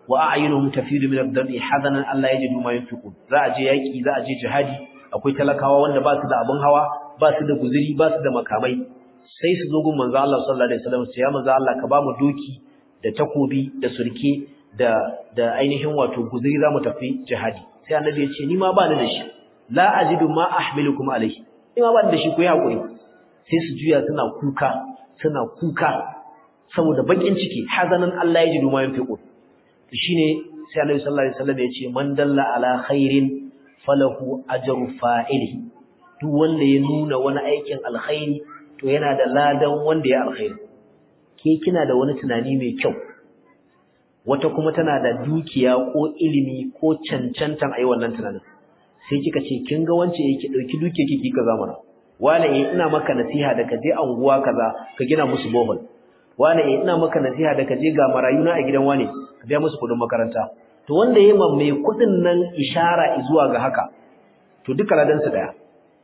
wa a'yunuhum tafidu min ad-dami hadanan Allah yajidu ma yunfiqun za a je yaki za a je jihadi akwai talakawa wanda ba su da abin hawa ba su da guzuri ba su da makamai sai su zo gun manzo Allah sallallahu alaihi wasallam sai ya manzo Allah ka ba mu doki da takobi da surke da da ainihin wato guzuri zamu tafi jihadi sai annabi ya ce ni ma ba ni da shi la ajidu ma ahmilukum alayhi ni ma ba ni da shi ku yi hakuri sai su juya suna kuka suna kuka saboda bakin ciki hazanan Allah ya ji duma yin fiqo shine sai Annabi sallallahu alaihi wasallam ya ce man dalla ala khairin falahu ajru fa'ili duk wanda ya nuna wani aikin alkhairi to yana da ladan wanda ya alkhairi ke kina da wani tunani mai kyau wata kuma tana da dukiya ko ilimi ko cancantan ayi wannan tunanin sai kika ce kin ga wance yake dauki duke kiki kaza mana wala eh ina maka nasiha da ka je anguwa kaza ka gina musu bohol wala eh ina maka nasiha da ka je ga marayuna a gidan wane ka biya musu kudin makaranta to wanda yayi mai kudin nan ishara zuwa ga haka to duka ladan su daya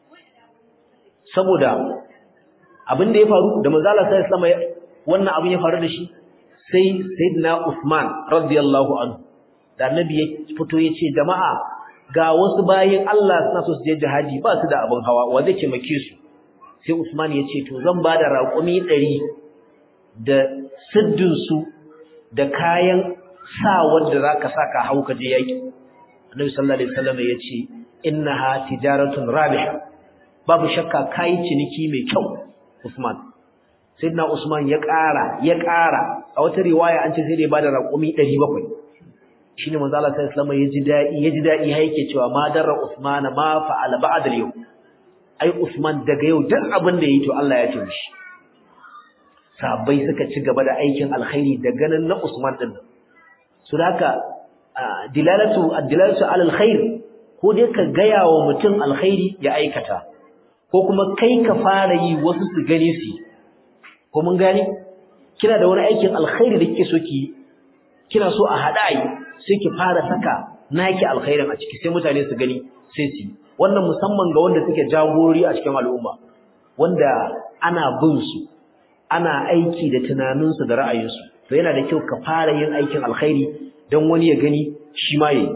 saboda abin da ya faru da manzo Allah sallallahu alaihi wasallam wannan abin ya faru da shi sai sayyidina Uthman radiyallahu anhu da annabi ya fito ya ce jama'a ga wasu bayin Allah suna so su je jihadi ba su da abin hawa wa zai taimake su sai Usman ya ce to zan bada raƙumi 100 da siddin su da kayan sa wanda zaka saka hau ka je yaki Annabi sallallahu alaihi wasallam ya ce innaha tijaratun rabiha babu shakka kai ciniki mai kyau Usman Sayyidina Usman ya ƙara ya ƙara a wata riwaya an ce sai da ya bada raƙumi 700 shine manzo Allah sallallahu alaihi wasallam yaji dadi yaji dadi har yake cewa ma darra Usman ma fa'ala ba'da al-yawm ai Usman daga yau duk abin da yayi to Allah ya ce mishi sahabbai suka ci gaba da aikin alkhairi da ganin na Usman din su haka dilalatu ad-dilalatu ala alkhair ko dai ka gaya wa mutum alkhairi ya aikata ko kuma kai ka fara yi wasu su gane su ko mun gane kina da wani aikin alkhairi da kike so ki kina so a hada yi sai ki fara saka naki alkhairin a ciki sai mutane su gani sai su wannan musamman ga wanda suke jagorori a cikin al'umma wanda ana bin su ana aiki da tunaninsu da ra'ayinsu to yana da kyau ka fara yin aikin alkhairi don wani ya gani shi ma yayi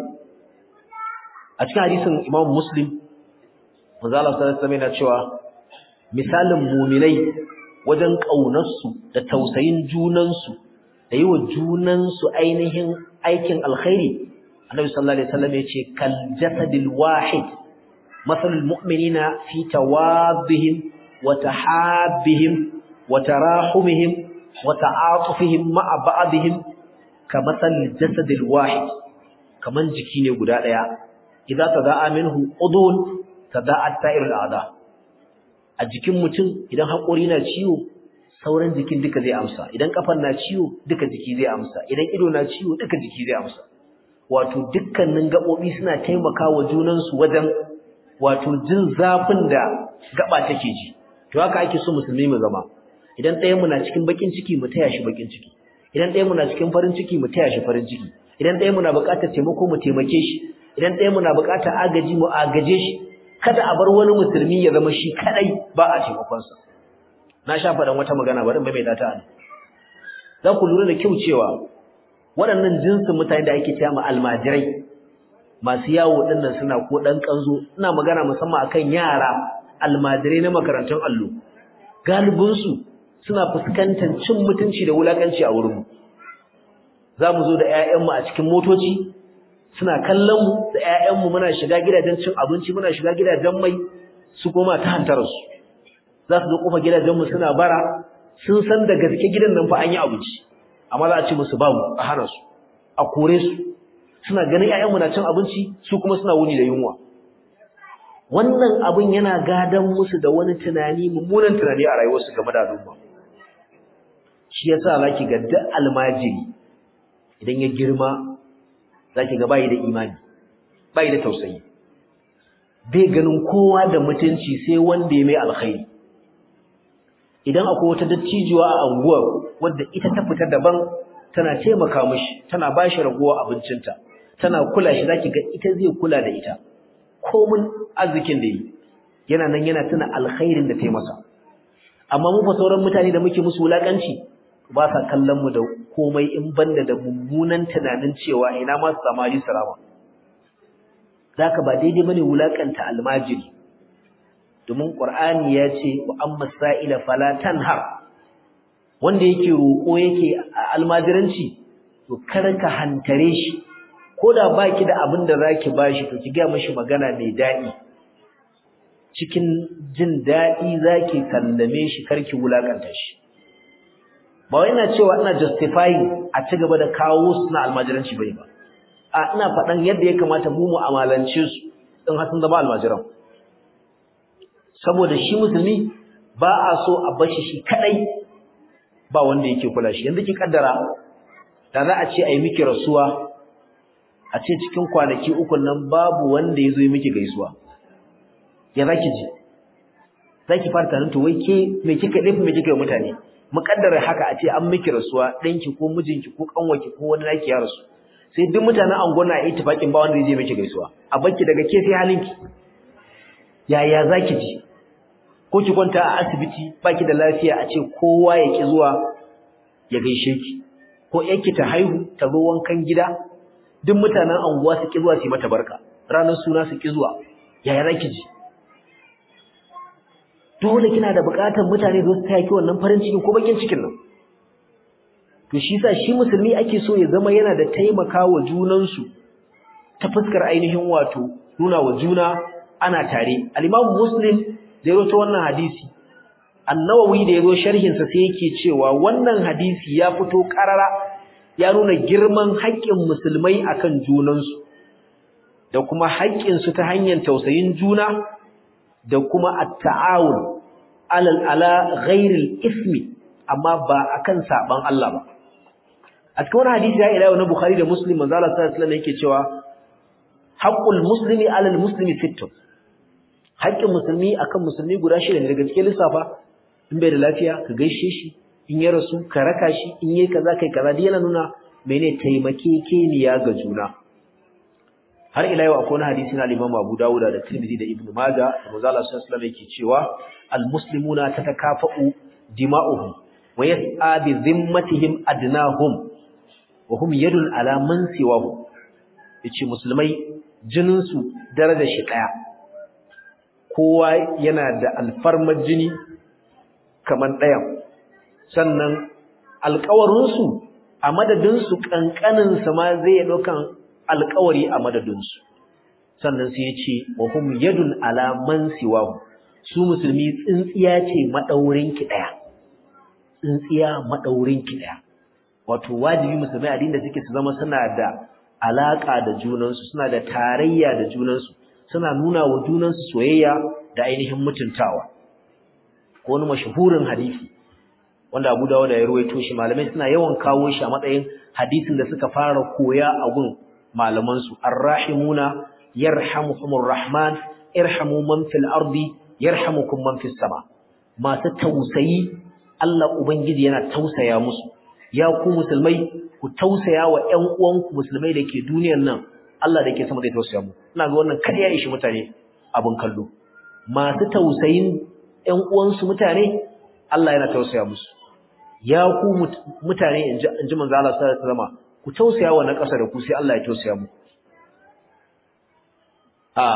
a cikin hadisin Imam Muslim manzo Allah sallallahu alaihi wasallam yana cewa misalin mu'minai wajen kaunarsu da tausayin junansu da yi wa junansu ainihin aikin alkhairi annabi sallallahu alaihi wasallam yace kal jasadil wahid masalul mu'minina fi tawaddihim wa tahabbihim wa tarahumihim wa ta'atufihim ma'a ba'dihim kamasalil jasadil wahid kaman jiki ne guda daya idza tada'a minhu udun tada'at sa'irul a'da a jikin mutum idan hakori na ciwo sauran jikin duka zai amsa idan kafan na ciwo duka jiki zai amsa idan ido na ciwo duka jiki zai amsa wato dukkanin gabobi suna taimakawa junan su wajen wato jin zafin da gaba take ji to haka ake so musulmi mu zama idan ɗayan mu na cikin bakin ciki mu taya shi bakin ciki idan ɗayan mu na cikin farin ciki mu taya shi farin ciki idan ɗayan mu na buƙatar taimako mu taimake shi idan ɗayan mu na buƙatar agaji mu agaje shi kada a bar wani musulmi ya zama shi kadai ba a taimakon sa na sha faɗan wata magana bari mai data ne za ku lura da kyau cewa waɗannan jinsin mutane da ake cewa almajirai masu yawo ɗinnan suna ko ɗan ƙanzo ina magana musamman akan yara almajirai na makarantun allo galibinsu suna fuskantar cin mutunci da wulakanci a wurinmu za mu zo da 'ya'yanmu a cikin motoci suna kallon mu da 'ya'yanmu muna shiga gidajen cin abinci muna shiga gidajen mai su koma ta hantararsu za su zo kofa gidajenmu suna bara sun san da gaske gidan nan fa an yi abinci amma za a ce musu babu a hana su a kore su suna ganin ƴaƴanmu na cin abinci su kuma suna wuni da yunwa wannan abin yana gadan musu da wani tunani mummunan tunani a rayuwarsu game da al'umma shi yasa zaki ga duk almajiri idan ya girma zaki ga bai da imani bai da tausayi bai ganin kowa da mutunci sai wanda ya mai alkhairi idan akwai wata dattijuwa a anguwar wadda ita ta fita daban tana taimaka mishi tana bashi ragowa abincinta tana kula shi zaki ga ita zai kula da ita komun arzikin da yi yana nan yana tuna alkhairin da ta masa amma mu fa sauran mutane da muke musu wulakanci ba sa kallon mu da komai in banda da mummunan tunanin cewa ina ma su samu hadisi rama zaka ba daidai bane wulakanta almajiri domin qur'ani ya ce wa amma sa'ila fala tanhar wanda yake roƙo yake almajiranci to kar ka hantare shi koda baki da abin da zaki bashi to ki ga mishi magana mai daɗi cikin jin daɗi zaki sallame shi karki wulakanta shi ba wai ina cewa ina justifying a ci gaba da kawo su na almajiranci bai ba a ina faɗan yadda ya kamata mu mu'amalance su in har sun zama almajiran saboda shi musulmi ba a so a bashi shi kadai ba wanda yake kula shi yanzu ki kaddara da za a ce a yi miki rasuwa a ce cikin kwanaki uku nan babu wanda ya zo yi miki gaisuwa ya za ki ji za ki fara tunanin to wai ke me kika ɗafi me kika yi mutane muƙaddara haka a ce an miki rasuwa ɗanki ko mijinki ko ƙanwaki ko wani naki ya rasu sai duk mutanen angon na ittifaqin ba wanda zai je miki gaisuwa a bakki daga ke sai halinki yaya zaki ji ko ki kwanta a asibiti baki da lafiya a ce kowa ya ki zuwa ya gaishe ki ko yanki ta haihu ta zo wankan gida duk mutanen anguwa su ki zuwa su yi mata barka ranar suna su ki zuwa yaya zaki ji dole kina da buƙatar mutane su taya ki wannan farin cikin ko bakin cikin nan to shi yasa shi musulmi ake so ya zama yana da taimakawa junansu ta fuskar ainihin wato nuna wa juna ana tare al-Imam Muslim da yazo ta wannan hadisi An-Nawawi da yazo sharhin sa sai yake cewa wannan hadisi ya fito karara ya nuna girman haƙƙin musulmai akan junansu da kuma haƙƙin su ta hanyar tausayin juna da kuma at-ta'awun alal ala ghairil ismi amma ba akan saban Allah ba a cikin wani hadisi ya ila na Bukhari da Muslim manzo Allah sallallahu alaihi wasallam yake cewa haqqul muslimi alal muslimi sittun haƙƙin musulmi akan musulmi guda shida ne daga cikin lissafa in bai da lafiya ka gaishe shi in ya rasu ka raka shi in yayi kaza kai kaza dai yana nuna mene taimakekeniya ga juna har ila yau akwai wani hadisi na Imam Abu Dawud da Tirmidhi da Ibn Majah da Manzo Allah sallallahu alaihi wasallam yake cewa al-muslimuna tatakafa'u dima'uhum wa yas'a bi dhimmatihim adnahum wa hum yadun ala man siwahu yace musulmai jinin su daraja shi daya kowa yana da alfarmar jini kaman ɗayan sannan alƙawarinsu a madadinsu ƙanƙaninsa ma zai ɗaukan alƙawari a madadinsu sannan sai ya ce wa hum yadun ala man siwahu su musulmi tsintsiya ce maɗaurinki ɗaya tsintsiya maɗaurinki ɗaya wato wajibi musulmai addinin da suke su zama suna da alaƙa da junansu suna da tarayya da junansu suna nuna wa junansu soyayya da ainihin mutuntawa ko wani mashahurin hadisi wanda Abu Dawud ya ruwaito shi malamai suna yawan kawo shi a matsayin hadisin da suka fara koya a gun malaman su arrahimuna yarhamuhumur rahman irhamu man fil ardi yarhamukum man fis sama masu tausayi Allah ubangiji yana tausaya musu ya ku musulmai ku tausaya wa ƴan uwanku musulmai da ke duniyar nan Allah da ke sama zai tausaya mu ina ga wannan kar ya ishi mutane abin kallo masu tausayin ƴan uwansu mutane Allah yana tausaya musu ya ku mutane inji manzo Allah sallallahu alaihi wasallam ku tausaya wa na ƙasa da ku sai Allah ya tausaya mu a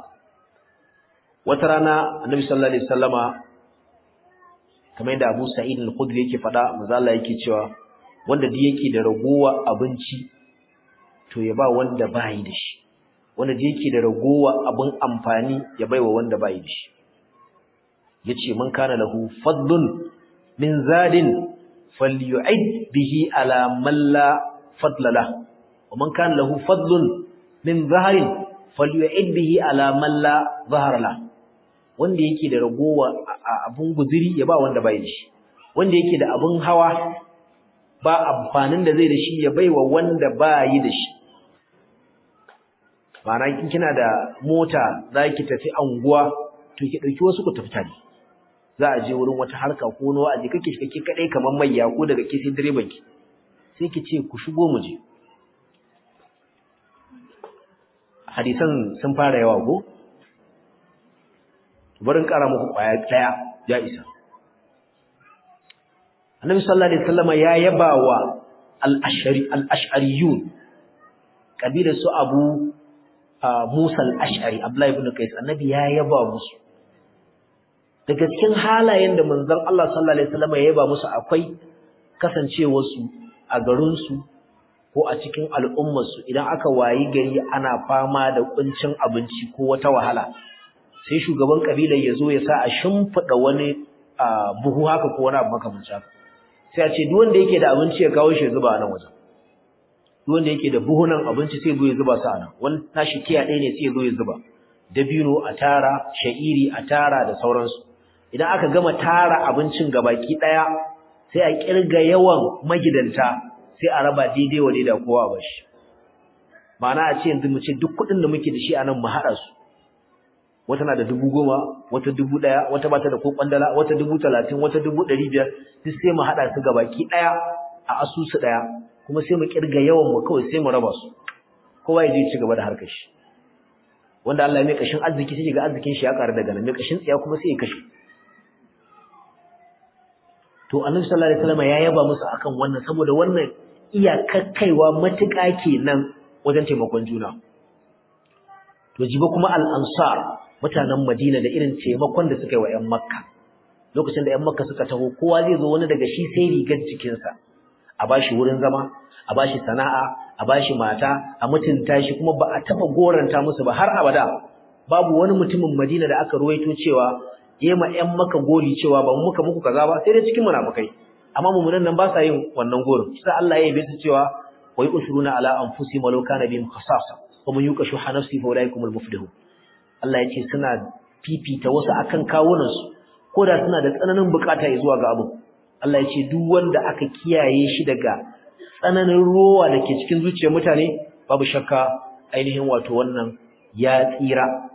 wata rana annabi sallallahu alaihi wasallama kamar yadda Abu Sa'id al-Khudri yake faɗa manzo Allah yake cewa wanda duk yake da ragowa abinci to ya ba wanda bai da shi wanda duk yake da ragowa abin amfani ya baiwa wanda bai da shi yace man kana lahu fadlun min zadin falyu'id bihi ala man la fadla la wa man kana lahu fadlun min zaharin falyu'id bihi ala man la zahara la wanda yake da ragowa abun guziri ya ba wanda bai da shi wanda yake da abun hawa ba amfanin da zai da shi ya baiwa wanda bai da shi ma'ana in kina da mota zaki tafi anguwa to ki dauki wasu ku tafi tare za a je wurin wata harka ko wani wa'azi kake shi kake kadai kamar mayya ko daga ke sai direban ki sai ki ce ku shigo mu je hadisan sun fara yawa ko barin kara muku kwaya daya ya isa Annabi sallallahu alaihi wasallama ya yabawa al-ash'ari al-ash'ariyun kabilar su abu Musa al-ash'ari Abdullah ibn Qais annabi ya yaba musu daga cikin halayen da manzon Allah sallallahu alaihi wasallam ya yaba musu akwai kasancewar su a garin su ko a cikin al'ummar su idan aka wayi gari ana fama da kuncin abinci ko wata wahala sai shugaban kabilar ya zo ya sa a shimfida wani buhu haka ko wani abu makamancin haka sai a ce duk wanda yake da abinci ya kawo shi ya zuba a nan wajen duk wanda yake da buhunan abinci sai zo ya zuba su a nan wani tashi kiya ɗaya ne sai ya zo ya zuba dabino a tara sha'iri a tara da sauransu idan aka gama tara abincin gabaki ɗaya sai a kirga yawan magidanta sai a raba daidai wa daidai kowa ba shi ma'ana a ce yanzu mu ce duk kuɗin da muke da shi a nan mu haɗa su wata na da dubu goma wata dubu ɗaya wata bata da ko kwandala wata dubu talatin wata dubu ɗari biyar duk sai mu haɗa su gabaki ɗaya a asusu ɗaya kuma sai mu kirga yawan mu kawai sai mu raba su kowa ya je ci gaba da harkar shi wanda Allah ya mai kashin arziki sai ga arzikin shi ya ƙara daga nan mai kashin tsiya kuma sai ya kashe to Annabi sallallahu alaihi wasallam ya yaba musu akan wannan saboda wannan iyakakkaiwa matuƙa kenan wajen taimakon juna to jiba kuma al-ansar mutanen Madina da irin taimakon da suka yi wa ƴan Makka lokacin da ƴan Makka suka taho kowa zai zo wani daga shi sai rigar jikinsa a bashi wurin zama a bashi sana'a a bashi mata a mutunta shi kuma ba a taba goranta musu ba har abada babu wani mutumin Madina da aka ruwaito cewa yema ƴan maka gori cewa ba mu muka muku kaza ba sai dai cikin munafikai amma mumunan nan ba sa yin wannan gorin sai Allah ya yabe su cewa wai usruna ala anfusihim walau kana bihim khasasa wa man yuqa shuha nafsi fa ulaikumul muflihun Allah ya ce suna fifita wasu akan kawunan su koda suna da tsananin bukata zuwa ga abu Allah ya ce duk wanda aka kiyaye shi daga tsananin rowa da ke cikin zuciyar mutane babu shakka ainihin wato wannan ya tsira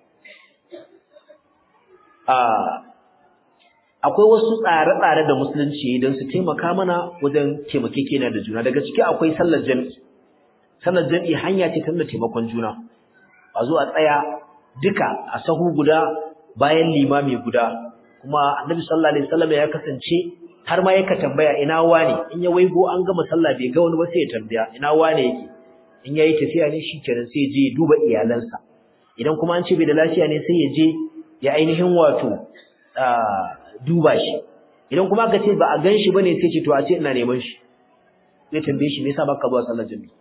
akwai wasu tsare-tsare da musulunci don su taimaka mana wajen taimakekena da juna daga ciki akwai sallar jami'i sallar jami'i hanya ce ta nuna taimakon juna a zo a tsaya duka a sahu guda bayan limami guda kuma annabi sallallahu alaihi wasallam ya kasance har ma yaka tambaya ina wane in ya waigo an gama sallah bai ga wani ba sai ya tambaya ina wane yake in yayi tafiya ne shikenan sai je ya duba iyalansa idan kuma an ce bai da lafiya ne sai ya je ya ainihin wato duba shi idan kuma aka ce ba a gan shi bane sai ce to a ce ina neman shi zai tambaye shi me yasa baka zuwa sallar jami'i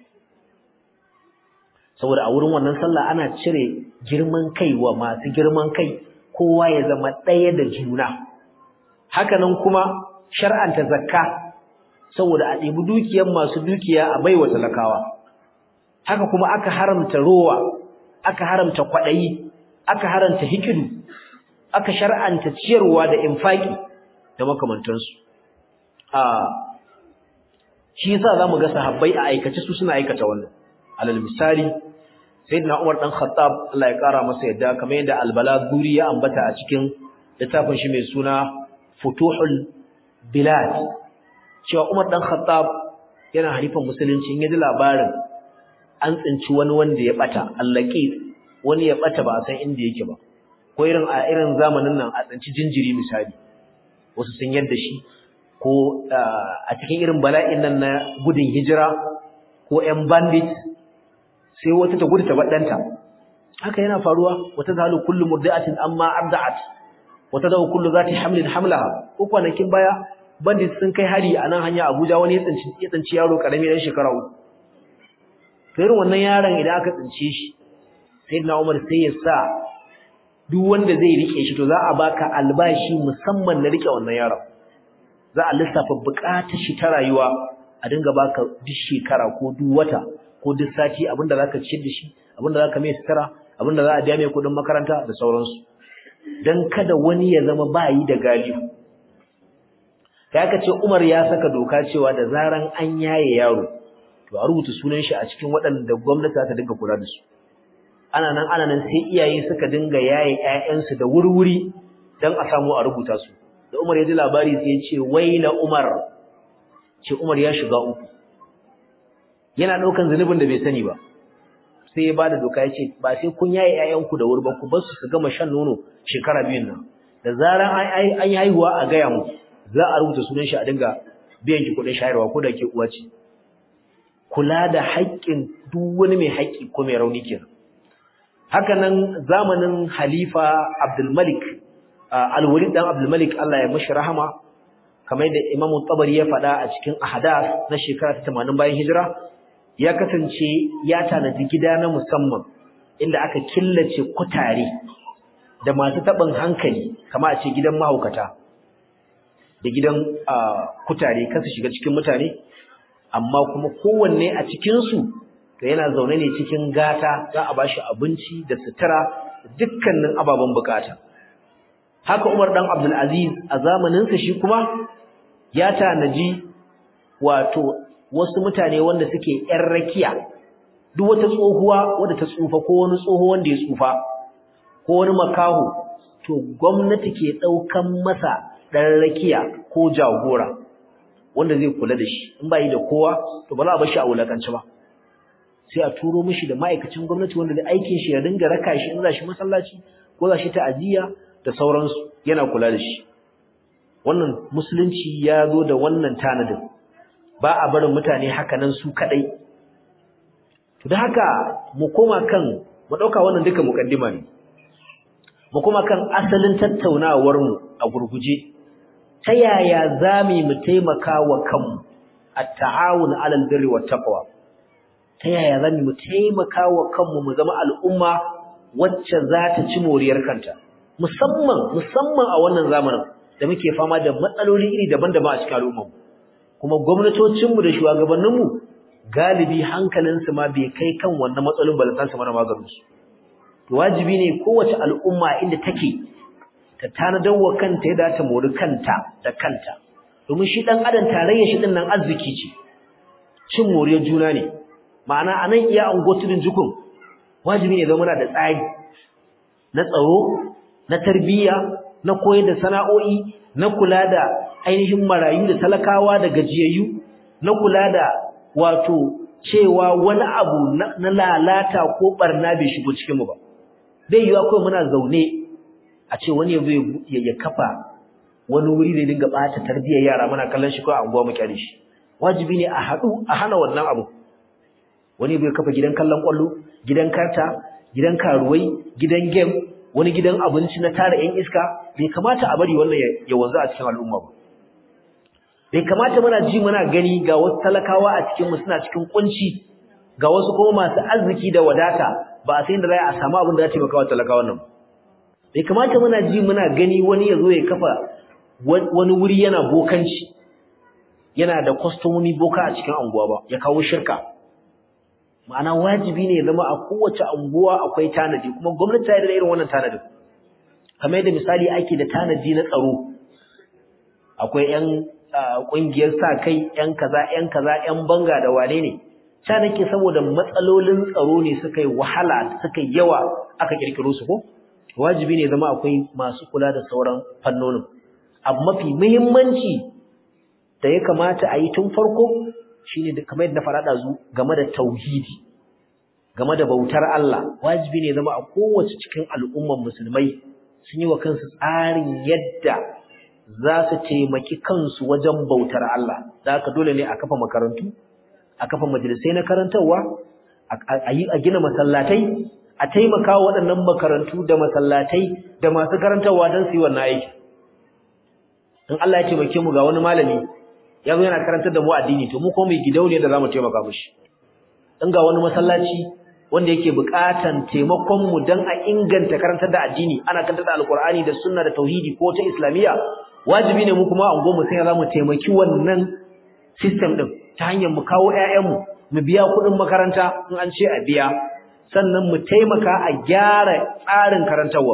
saboda a wurin wannan sallah ana cire girman kai wa masu girman kai kowa ya zama ɗaya da juna hakanan kuma shar'anta zakka saboda a ɗebi dukiyar masu dukiya a baiwa talakawa haka kuma aka haramta rowa aka haramta kwaɗayi aka haramta hikidu aka shar'anta ciyarwa da infaki da makamantansu a shi yasa zamu ga sahabbai a aikace su suna aikata wannan alal misali sayyidina Umar dan Khattab Allah ya kara masa yadda kamar yadda al-Balaguri ya ambata a cikin littafin shi mai suna Futuhul Bilad cewa Umar dan Khattab yana halifan musulunci in yaji labarin an tsinci wani wanda ya bata allaqi wani ya bata ba a san inda yake ba ko irin a irin zamanin nan a tsinci jinjiri misali wasu sun yadda shi ko a cikin irin bala'in nan na gudun hijira ko ƴan bandit sai wata ta gudu ta baddanta haka yana faruwa wata zalu kullu murdi'atin amma arda'at wata dawo kullu zati hamlin hamlaha ko kwanakin baya bandit sun kai hari a nan hanya Abuja wani ya tsinci ya tsinci yaro karami dan shekara uku to irin wannan yaron idan aka tsince shi sayyidina Umar sai ya sa duk wanda zai rike shi to za a baka albashi musamman na rike wannan yaron za a lissafa bukatar shi ta rayuwa a dinga baka duk shekara ko duk wata ko duk sati abinda zaka ciyar da shi abinda zaka mai sutura abinda za a biya mai kudin makaranta da sauransu dan kada wani ya zama bayi da galihu kai aka ce Umar ya saka doka cewa da zaran an yaye yaro to a rubuta sunan shi a cikin waɗanda gwamnati za ta dinga kula da su ana nan ana nan sai iyaye suka dinga yaye ƴaƴansu da wurwuri dan a samu a rubuta su da Umar ya ji labari sai ya ce waila Umar ce Umar ya shiga uku yana daukan zunubin da bai sani ba sai ya bada doka ya ce ba sai kun yaye ƴaƴanku da wuri ba ku bar su su gama shan nono shekara biyun nan da zaran an yi haihuwa a gaya mu za a rubuta sunan shi a dinga biyan ki kuɗin shayarwa ko da ke uwa ce kula da haƙƙin duk wani mai haƙƙi ko mai rauni kenan haka nan zamanin halifa Abdul Malik Al-Walid dan Abdul Malik Allah ya mishi rahama kamar da Imam Tabari ya faɗa a cikin Ahadath na shekara ta 80 bayan hijira ya kasance ya tanadi gida na musamman inda aka killace kutare da masu taɓin hankali kama a ce gidan mahaukata da gidan kutare kasu shiga cikin mutane amma kuma kowanne a cikinsu to yana zaune ne cikin gata za a bashi abinci da sutura dukkanin ababen bukata haka Umar dan Abdul Aziz a zamaninsa shi kuma ya tanaji wato wasu mutane wanda suke ƴan rakiya duk wata tsohuwa wadda ta tsufa ko wani tsoho wanda ya tsufa ko wani makaho to gwamnati ke ɗaukan masa ɗan rakiya ko jagora wanda zai kula da shi in ba yi da kowa to ba za a bar shi a wulakanci ba sai a turo mishi da ma'aikacin gwamnati wanda da aikin shi ya dinga raka shi in za shi masallaci ko za shi ta'aziyya da sauransu yana kula da shi wannan musulunci ya zo da wannan tanadin ba a barin mutane haka nan su kadai to da haka mu koma kan mu dauka wannan duka mukaddima ne mu koma kan asalin tattaunawar mu a gurguje ta yaya zamu mu taimaka wa kanmu at-ta'awun 'alal birri wat taqwa ta yaya zamu mu taimaka wa kanmu mu zama al'umma wacce za ta ci moriyar kanta musamman musamman a wannan zamanin da muke fama da matsaloli iri daban-daban a cikin al'umma kuma gwamnatocinmu da shugabanninmu galibi hankalinsu ma bai kai kan wannan matsalolin balanta su mana maganin su to wajibi ne kowace al'umma inda take ta tanadar wa kanta ya dace mori kanta da kanta domin shi dan adam tarayya shi din nan arziki ce cin moriyar juna ne ma'ana anan iya angotudin jukun wajibi ne zama da tsari na tsaro na tarbiyya na koyar da sana'o'i na kula da ainihin marayu da talakawa da gajiyayyu na kula da wato cewa wani abu na lalata ko barna bai shigo cikin mu ba bai yiwa kawai muna zaune a ce wani ya ya kafa wani wuri da dinga bata tarbiyyar yara muna kallon shi ko a unguwa mu kyale shi wajibi ne a haɗu a hana wannan abu wani bai kafa gidan kallon kwallo gidan karta gidan karuwai gidan game wani gidan abinci na tara ƴan iska bai kamata a bari wannan ya wanzu a cikin al'umma ba bai kamata muna ji muna gani ga wasu talakawa a cikin mu suna cikin kunci ga wasu kuma masu arziki da wadata ba a san da za a samu abin da za ta taimaka wa talakawan nan bai kamata muna ji muna gani wani ya zo ya kafa wani wuri yana bokanci yana da kwastomomi boka a cikin anguwa ba ya kawo shirka ma'ana wajibi ne zama a kowace anguwa akwai tanadi kuma gwamnati ta yi da irin wannan tanadin kamar yadda misali ake da tanadi na tsaro akwai yan kungiyar sa kai yan kaza yan kaza yan banga da wane ne ta nake saboda matsalolin tsaro ne suka yi wahala suka yi yawa aka kirkiro su ko wajibi ne zama akwai masu kula da sauran fannonin abu mafi muhimmanci da ya kamata a yi tun farko shine da kamar yadda farada zu game da tauhidi game da bautar Allah wajibi ne zama a kowace cikin al'umman musulmai sun yi wa kansu tsarin yadda za su taimaki kansu wajen bautar Allah da haka dole ne a kafa makarantu a kafa majalisai na karantarwa a yi a gina masallatai a taimaka wa waɗannan makarantu da masallatai da masu karantarwa don su yi wannan aiki in Allah ya taimake mu ga wani malami ya zo yana karantar da mu addini to mu ko mai gidauniya da zamu taimaka mishi in ga wani masallaci wanda yake buƙatan taimakon mu dan a inganta karantar da addini ana karantar da alqur'ani da sunna da tauhidi ko ta islamiyya wajibi ne mu kuma a ungo mu sai zamu taimaki wannan system din ta hanyar mu kawo ƴaƴan mu mu biya kuɗin makaranta in an ce a biya sannan mu taimaka a gyara tsarin karantarwa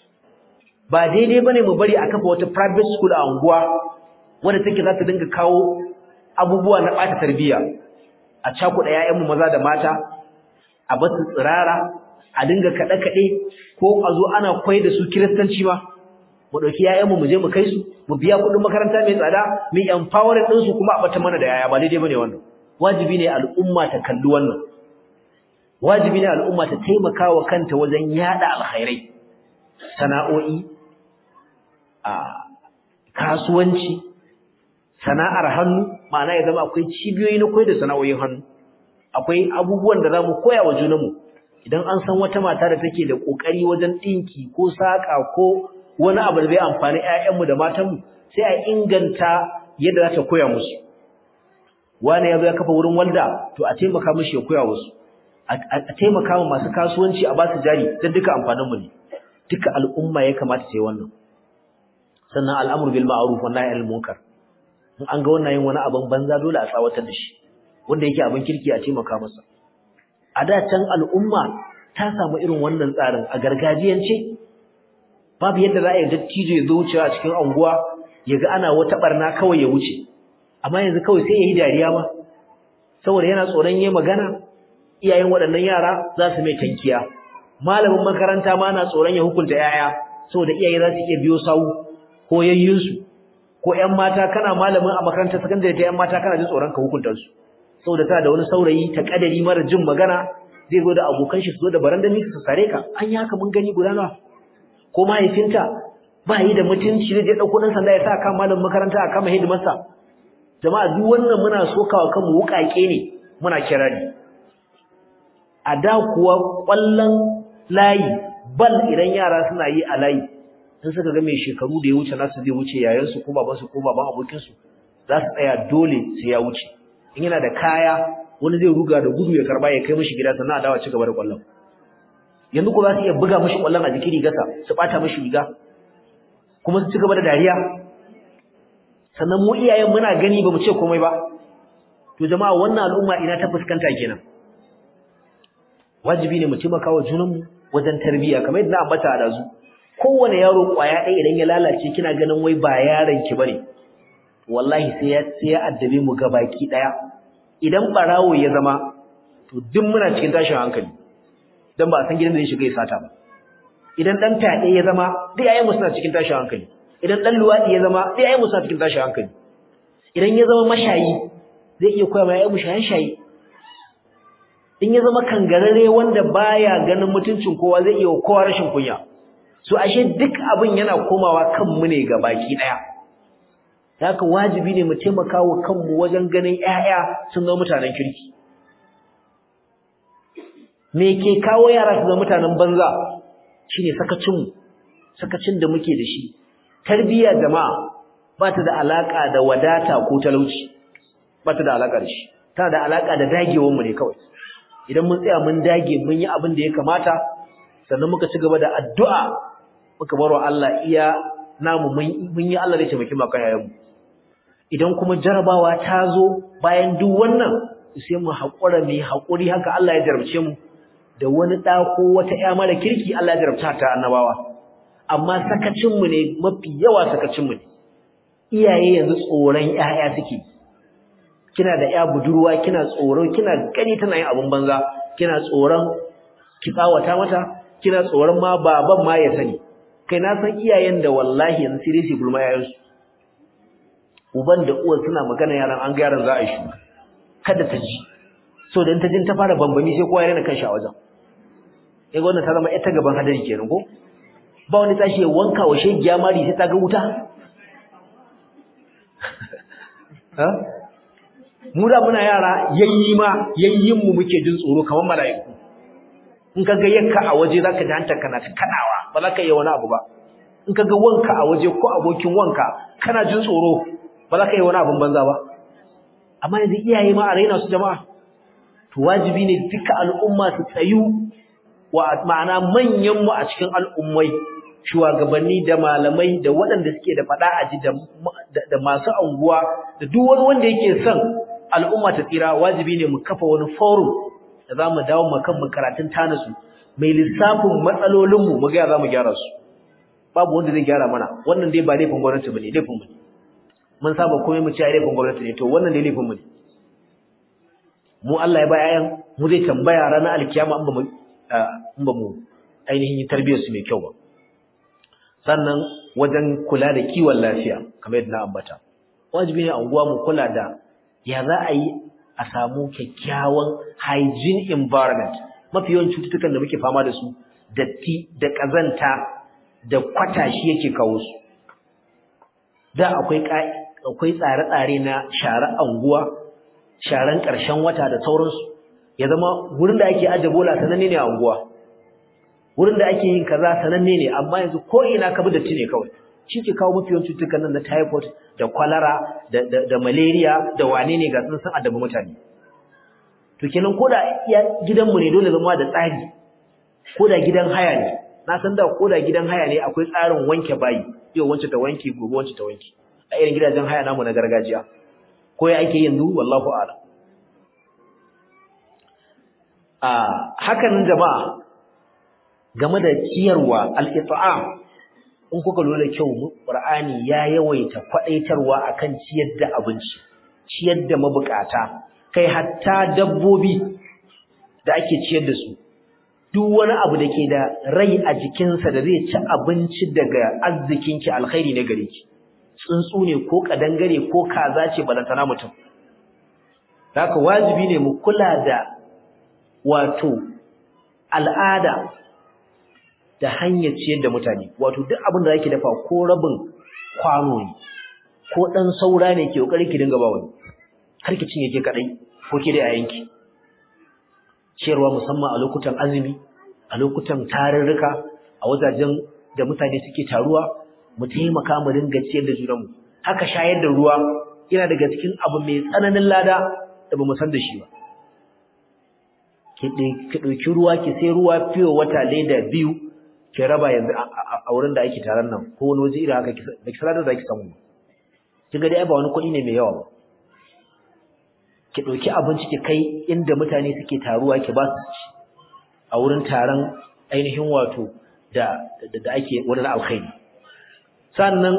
ba daidai bane mu bari a kafa wata private school a unguwa wanda take za ta dinga kawo abubuwa na ɓata tarbiyya a cakuɗa ‘ya'yanmu maza da mata a basu tsirara a dinga kaɗe-kaɗe ko a zo ana kwai da su kiristanci ma mu ɗauki ‘ya'yanmu mu je mu kai su mu biya kuɗin makaranta mai tsada mu empowering ɗinsu kuma a ɓata mana da yaya ba daidai ba ne wannan wajibi ne al'umma ta kalli wannan wajibi ne al'umma ta taimaka wa kanta wajen yaɗa alkhairai sana'o'i a kasuwanci sana'ar hannu ma'ana ya zama akwai cibiyoyi na koyar da sana'o'in hannu akwai abubuwan da zamu koya wa junanmu idan an san wata mata da take da kokari wajen dinki ko saka ko wani abu da zai amfani ƴaƴanmu da matanmu sai a inganta yadda za ta koya musu wani ya zo ya kafa wurin walda to a taimaka mishi ya koya wasu a taimaka wa masu kasuwanci a basu jari don duka amfaninmu ne duka al'umma ya kamata ta yi wannan sannan al'amur bil ma'ruf wa nahy anil munkar in an ga wannan yin wani abin banza dole a tsawatar da shi wanda yake abin kirki a taimaka masa a da can al'umma ta samu irin wannan tsarin a gargajiyance babu yadda za a yi dattijo ya zo wucewa a cikin anguwa ya ga ana wata barna kawai ya wuce amma yanzu kawai sai ya yi dariya ma saboda yana tsoron yi magana iyayen waɗannan yara za su mai tankiya malamin makaranta ma na tsoron ya hukunta yaya saboda iyaye za su iya biyo sawu ko yayyinsu ko ƴan mata kana malamin a makarantar sakandare ta ƴan mata kana jin tsoron ka hukunta su saboda tana da wani saurayi ta kadari mara jin magana zai zo da abokan shi su zo da barandami su sare ka an yi haka mun gani guda nawa ko mahaifinta ba yi da mutunci zai je ɗauko ɗan sanda ya sa kan malamin makaranta a kama hidimarsa jama'a duk wannan muna sokawa kanmu wuƙaƙe ne muna kirari a da kuwa ƙwallon layi bal idan yara suna yi a layi in suka ga mai shekaru da ya wuce nasu zai wuce yayansu ko babansu ko baban abokinsu za su tsaya dole sai ya wuce in yana da kaya wani zai ruga da gudu ya karba ya kai mishi gida sannan a dawo ci gaba da ƙwallon yanzu ko za su iya buga mishi ƙwallon a jikin rigarsa su ɓata mishi riga kuma su ci gaba da dariya sannan mu iyayen muna gani ba mu ce komai ba to jama'a wannan al'umma ina ta fuskanta kenan wajibi ne mu taimaka wa junanmu wajen tarbiyya kamar yadda na ambata a dazu kowane yaro kwaya ɗaya idan ya lalace kina ganin wai ba yaron ki bane wallahi sai ya sai ya addabe mu gabaki ɗaya idan barawo ya zama to duk muna cikin tashin hankali dan ba a san gidan da zai shiga ya sata ba idan dan fyaɗe ya zama duk yayin mu suna cikin tashin hankali idan dan luwadi ya zama duk yayin mu suna cikin tashin hankali idan ya zama mashayi zai iya koya mai mu shaye shaye in ya zama kangarare wanda baya ganin mutuncin kowa zai iya kowa rashin kunya so ashe duk abin yana komawa kanmu ne ga baki daya haka wajibi ne mu taimaka wa kanmu wajen ganin ƴaƴa sun zama mutanen kirki me ke kawo yara su zama mutanen banza shine sakacin sakacin da muke da shi tarbiyya jama'a ba ta da alaka da wadata ko talauci ba ta da alaka da shi tana da alaka da dagewar mu ne kawai idan mun tsaya mun dage mun yi abin da ya kamata sannan muka ci gaba da addu'a muka barwa Allah iya namu mun yi Allah zai taimaki maka yayin mu idan kuma jarabawa ta zo bayan duk wannan sai mu haƙura mai haƙuri haka Allah ya jarabce mu da wani ɗa ko wata ƴa mara kirki Allah ya jarabta ta annabawa amma sakacin mu ne mafi yawa sakacin mu ne iyaye yanzu tsoron ƴaƴa suke kina da ƴa budurwa kina tsoro kina gani tana yin abun banza kina tsoron ki tsawata mata kina tsoron ma baban ma ya sani kai na san iyayen da wallahi yanzu sai dai su gulma yayansu uban da uwar suna magana yaran an ga yaran za a yi shuka kada ta ji so dan ta jin ta fara bambami sai kowa ya rena kanshi a wajen eh wannan ta zama ita gaban hadari kenan ko ba wani tashi ya wanka wa shegiya mari sai ta ga wuta ha mu da muna yara yayyi ma yayyin mu muke jin tsoro kamar mala'iku in ka ga yakka a waje zaka ji hantar kana ta kadawa ba za ka yi wani abu ba in ka ga wanka a waje ko abokin wanka kana jin tsoro ba za ka yi wani abin banza ba amma yanzu iyaye ma a raina su jama'a to wajibi ne duka al'umma su tsayu wa ma'ana manyan mu a cikin al'ummai shugabanni da malamai da waɗanda suke da faɗa a ji da masu anguwa da duk wani wanda yake son al'umma ta tsira wajibi ne mu kafa wani forum da za mu dawo mu kan karatun tanasu mai lissafin matsalolinmu mu ga za mu gyara su babu wanda zai gyara mana wannan dai ba laifin gwamnati bane laifin mu ne mun saba komai mu ci a laifin gwamnati ne to wannan dai laifin mu ne mu Allah ya ba yayan mu zai tambaya ranar alkiyama in ba mu in ba mu ainihin tarbiyyar su mai kyau ba sannan wajen kula da kiwon lafiya kamar yadda na ambata wajibi ne a unguwa mu kula da ya za a yi a samu kyakkyawan hygiene environment mafi yawan cututtukan da muke fama da su datti da kazanta da kwata shi yake kawo su da akwai akwai tsare-tsare na share anguwa sharan ƙarshen wata da sauransu ya zama wurin da ake aje bola sananne ne a anguwa wurin da ake yin kaza sananne ne amma yanzu ko ina ka bi datti ne kawai shi ke kawo mafi yawan cututtukan nan na typhoid da cholera da, da, da malaria da wane ne ga sun san addabi mutane to kenan ko da gidanmu ne dole zama da tsari ko da gidan haya ne na san da ko da gidan haya ne akwai tsarin wanke bayi yau wance ta wanke gobe wance ta wanke a irin gidajen haya namu na gargajiya ko ya ake yanzu wallahu a'lam a hakan jama'a game da ciyarwa al-it'am in kuka lura kyau Qur'ani ya yawaita kwadaitarwa akan ciyar da abinci ciyar da mabukata kai hatta dabbobi da ake ciyar da su duk wani abu da ke da rai a jikinsa da zai ci abinci daga arzikinki alkhairi ne gare ki tsuntsu ne ko kadangare ko kaza ce balantana mutum haka wajibi ne mu kula da wato al'ada da hanyar ciyar da mutane wato duk abin da zaki dafa ko rabin kwano ne ko dan saura ne ke kokari ki dinga ba wani har ki cinye ke kadai ko ki da yayanki ciyarwa musamman a lokutan azumi a lokutan tarurruka a wajajen da mutane suke taruwa mu taimaka mu dinga ciyar da junanmu haka shayar da ruwa yana daga cikin abu mai tsananin lada da bamu san da shi ba ki ɗauki ruwa ki sai ruwa fiye wata leda biyu ki raba yanzu a wurin da ake taron nan ko wani waje irin haka da ki sanar da zaki samu kin ga dai ba wani kuɗi ne mai yawa ba ki ɗauki abinci ki kai inda mutane suke taruwa ki ba su ci a wurin taron ainihin wato da da ake wani alkhairi sannan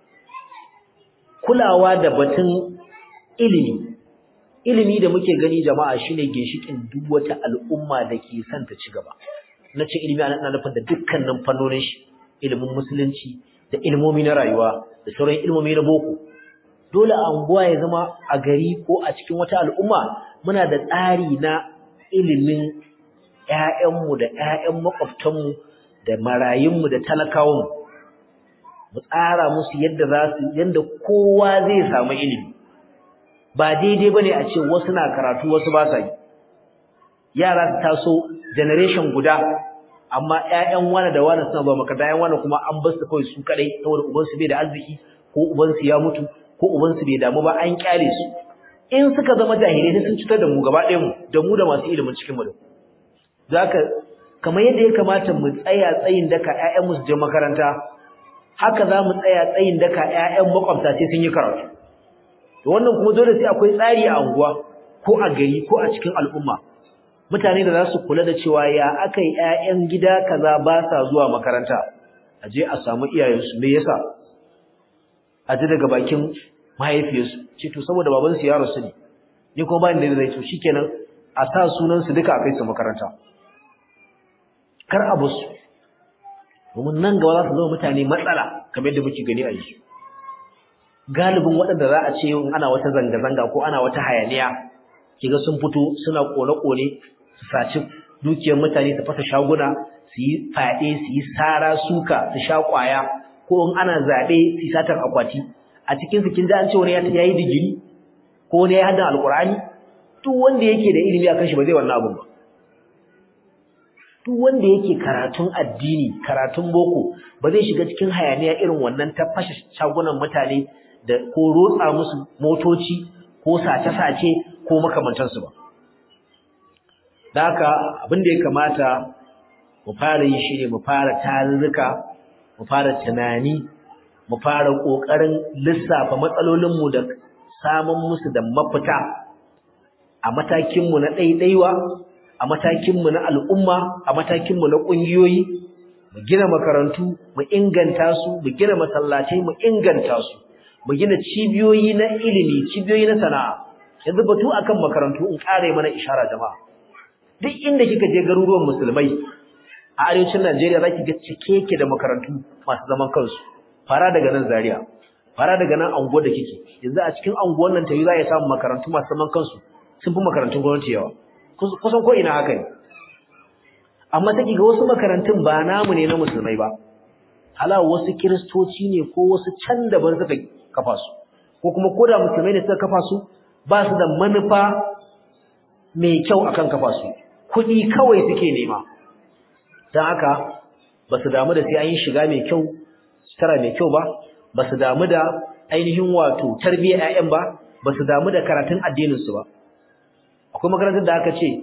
kulawa da batun ilimi ilimi da muke gani jama'a shine ginshikin duk wata al'umma da ke son ta ci gaba na ce ilimi ana nufin da dukkanin fannonin shi ilimin musulunci da ilmomi na rayuwa da sauran ilmomi na boko dole a unguwa ya zama a gari ko a cikin wata al'umma muna da tsari na ilimin ƴaƴanmu da ƴaƴan makwabtanmu da marayunmu da talakawanmu mu tsara musu yadda za su yadda kowa zai samu ilimi ba daidai bane a ce wasu na karatu wasu ba sa yi yara su taso generation guda amma ƴaƴan wani da wani suna ba makaranta ƴaƴan wani kuma an bar su kawai su kadai saboda uban su bai da arziki ko uban su ya mutu ko uban su bai damu ba an kyale su in suka zama jahilai ne sun cutar da mu gaba ɗayan mu da mu da masu ilimin cikin mu zaka kamar yadda ya kamata mu tsaya tsayin daka ƴaƴan mu su je makaranta haka za mu tsaya tsayin daka ƴaƴan makwabta sai sun yi karatu to wannan kuma dole sai akwai tsari a unguwa ko a gari ko a cikin al'umma mutane da za su kula da cewa ya akai ƴaƴan gida kaza ba sa zuwa makaranta a je a samu iyayensu me yasa a ji daga bakin mahaifiyarsu ce to saboda babansu ya rasu ne ni kuma ba ni da zai to shikenan a sa sunan su duka a kai su makaranta kar a basu domin nan gaba za su zama mutane matsala kamar yadda muke gani a yanzu galibin waɗanda za a ce in ana wata zanga-zanga ko ana wata hayaniya kiga sun fito suna kone-kone su saci dukiyar mutane su fasa shaguna su yi faɗe su yi sara suka su sha ƙwaya ko in ana zaɓe su yi satar akwati a cikin su kin ji an ce wani ya yi digiri ko wani ya haddan alƙur'ani duk wanda yake da ilimi akan shi ba zai wannan abun ba duk wanda yake karatun addini karatun boko ba zai shiga cikin hayaniya irin wannan ta fashe shagunan mutane da ko rotsa musu motoci ko sace-sace ko makamantansu ba da haka abin da ya kamata mu fara yi shi ne mu fara tarurruka mu fara tunani mu fara ƙoƙarin lissafa matsalolinmu da samun musu da mafita a matakinmu na ɗaiɗaiwa a matakinmu na al'umma a matakinmu na ƙungiyoyi mu gina makarantu mu inganta su mu gina masallatai mu inganta su mu gina cibiyoyi na ilimi cibiyoyi na sana'a yanzu batu akan makarantu in ƙare mana ishara jama'a duk inda kika je garuruwan musulmai a arewacin Najeriya zaki ga cike yake da makarantu masu zaman kansu fara daga nan Zaria fara daga nan anguwar da kike yanzu a cikin anguwar nan tayi za ya samu makarantu masu zaman kansu sun fi makarantun gwamnati yawa kusan ko ina haka ne amma take ga wasu makarantun ba namu ne na musulmai ba hala wasu kiristoci ne ko wasu can daban suka kafa su ko kuma koda musulmai ne suka kafa su ba su da manufa mai kyau akan kafa su kuɗi kawai suke nema don haka ba su damu da sai an yi shiga mai kyau sutura mai kyau ba ba su damu da ainihin wato tarbiyyar 'ya'yan ba ba su damu da karatun addininsu ba akwai makarantar da aka ce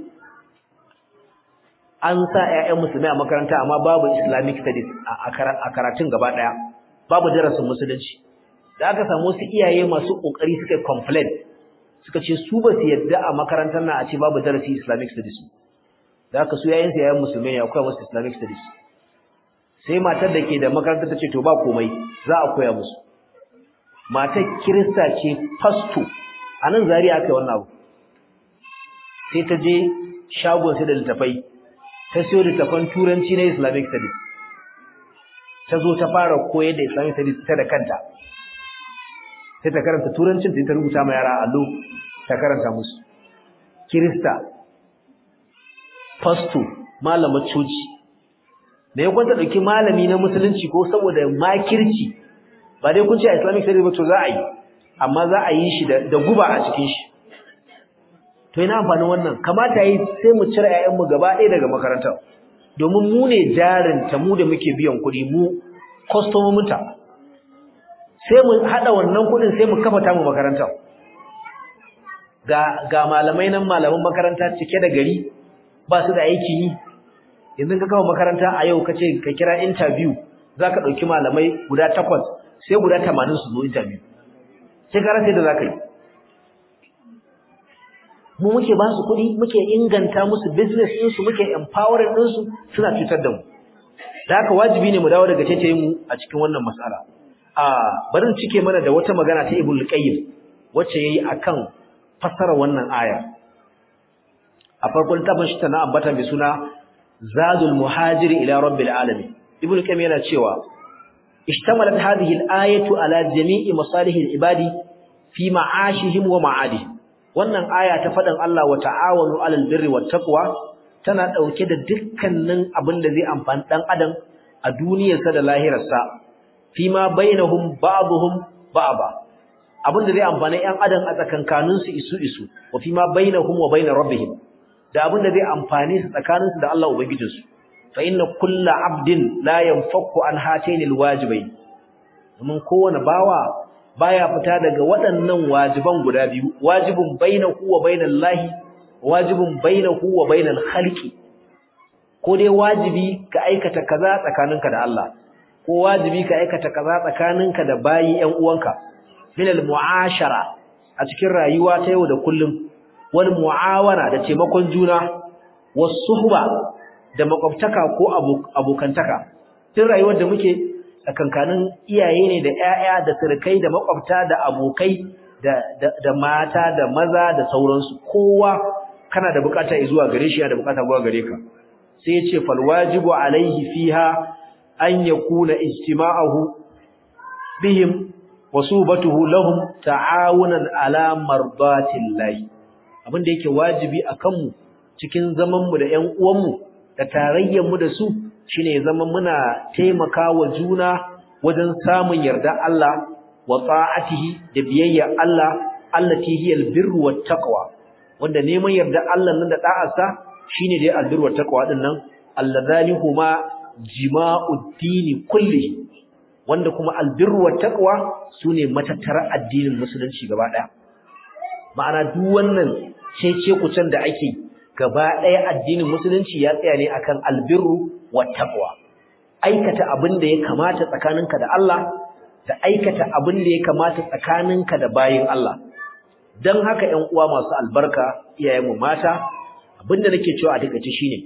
an sa 'ya'yan musulmai a makaranta amma babu islamic studies a karatun gaba ɗaya babu darasin musulunci da aka samu wasu iyaye masu ƙoƙari suka complain suka ce su ba su yadda a makarantar na a ce babu darasi islamic studies da aka su yayin yayin musulmai ne akwai musu islamic studies sai matar da ke da makarantar ta ce to ba komai za a koya musu matar kirista ce fasto a nan zari aka yi wannan abu sai ta je shagon sai da littafai ta siyo littafan turanci na islamic studies ta zo ta fara koyar da islamic studies ta da kanta sai ta karanta turancin ta rubuta ma yara allo ta karanta musu kirista fasto malamar coci da ya kwanta ɗauki malami na musulunci ko saboda makirci ba dai kun ce a islamic studies ba to za a yi amma za a yi shi da guba a cikin shi to ina amfanin wannan kamata yi sai mu cire ƴaƴanmu gaba ɗaya daga makarantar domin mu ne jarin ta mu da muke biyan kuɗi mu kwastomominta sai mu haɗa wannan kuɗin sai mu kafa tamu makarantar ga ga malamai nan malaman makaranta cike da gari ba su da aiki yi yanzu ka kawo makaranta a yau kace ka kira interview zaka dauki malamai guda takwas sai guda 80 su zo interview sai ka rasa da zaka yi mu muke ba su kuɗi muke inganta musu business din su muke empowering din su suna cutar da mu da haka wajibi ne mu dawo daga tace mu a cikin wannan mas'ala a barin cike mana da wata magana ta Ibn Qayyim wacce yayi akan fassara wannan aya a farkon tafin shi tana ambata mai suna zadul muhajir ila rabbil alamin ibnu qayyim yana cewa ishtamalat hadhihi al-ayatu ala jami'i masalih al-ibadi fi ma'ashihim wa ma'adihim wannan aya ta fadan Allah wa ta'awanu 'alal birri wat taqwa tana dauke da dukkanin abin da zai amfani dan adam a duniyarsa da lahirarsa fi ma bainahum ba'dhum ba'da abin da zai amfani yan adam a tsakankaninsu isu isu wa fi ma bainahum wa bain rabbihim da abin da zai amfane su tsakaninsu da Allah ubangijinsu fa inna kulla abdin la yanfaku an hatainil wajibai domin kowane bawa baya fita daga waɗannan wajiban guda biyu wajibun bainahu wa bainal lahi wajibun bainahu wa bainal khalqi ko dai wajibi ka aikata kaza tsakaninka da Allah ko wajibi ka aikata kaza tsakaninka da bayi ƴan uwanka min al mu'ashara a cikin rayuwa ta yau da kullum wal mu'awana da taimakon juna was suhba da makwabtaka ko abokantaka tun rayuwar da muke tsakankanin iyaye ne da ƴaƴa da sirkai da makwabta da abokai da da mata da maza da sauransu kowa kana da bukata zuwa gare shi yana da bukata zuwa gare ka sai ya ce fal wajibu alaihi fiha an yakuna ijtima'uhu bihim wa subatuhu lahum ta'awunan ala mardatillahi abin da yake wajibi akan mu cikin zaman mu da ƴan uwan mu da tarayyar mu da su shine ya zama muna taimakawa juna wajen samun yarda Allah wa ta'atihi da biyayya Allah allati hiya albirru wat taqwa wanda neman yarda Allah nan da da'arsa shine dai albirru wat taqwa din nan alladhani huma jima'ud dini kulli wanda kuma albirru wat taqwa sune matattara addinin musulunci gaba daya ma'ana duk wannan cece kucin da ake gaba daya addinin musulunci ya tsaya ne akan albirru wat taqwa aikata abin da ya kamata tsakaninka da Allah da aikata abin da ya kamata tsakaninka da bayin Allah dan haka 'yan uwa masu albarka iyayenmu mata abinda nake cewa a takeice shine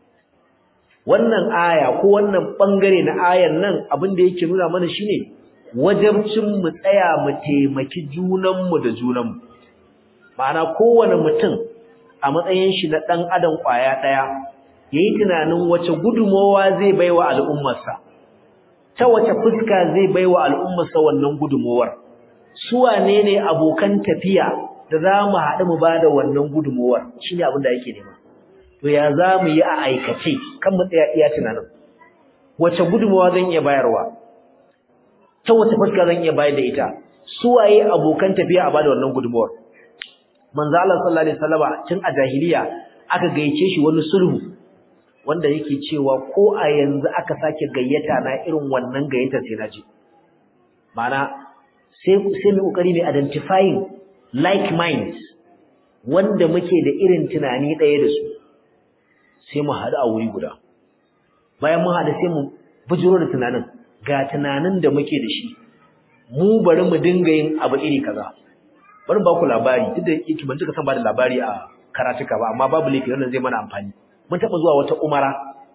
wannan aya ko wannan bangare na ayan nan abinda yake nuna mana shine wajibcin mu tsaya mu taimaki junanmu da junanmu ma'ana kowane mutum a matsayin shi na dan adam kwaya daya yayi tunanin wace gudumowa zai baiwa al'ummarsa ta wace fuska zai baiwa al'ummarsa wannan gudumowar su wane ne abokan tafiya da za mu haɗu mu bada wannan gudumowar shine abin da yake nema to ya za mu yi a aikace kan mu tsaya iya tunanin wace gudumowa zan iya bayarwa ta wace fuska zan iya bayar da ita suwaye abokan tafiya a bada wannan gudunmuwar manzo Allah sallallahu alaihi wasallama tun a jahiliya aka gayyace shi wani sulhu wanda yake cewa ko a yanzu aka sake gayyata na irin wannan gayyata sai na je ma'ana sai sai mu kokari ne identifying like minds wanda muke da irin tunani ɗaya da su sai mu haɗu a wuri guda bayan mun haɗu sai mu bujiro da tunanin ga tunanin da muke da shi mu bari mu dinga yin abu iri kaza bari ba ku labari duk da yake ban tuka san ba da labari a karatuka ba amma babu laifi wannan zai mana amfani mun taɓa zuwa wata umara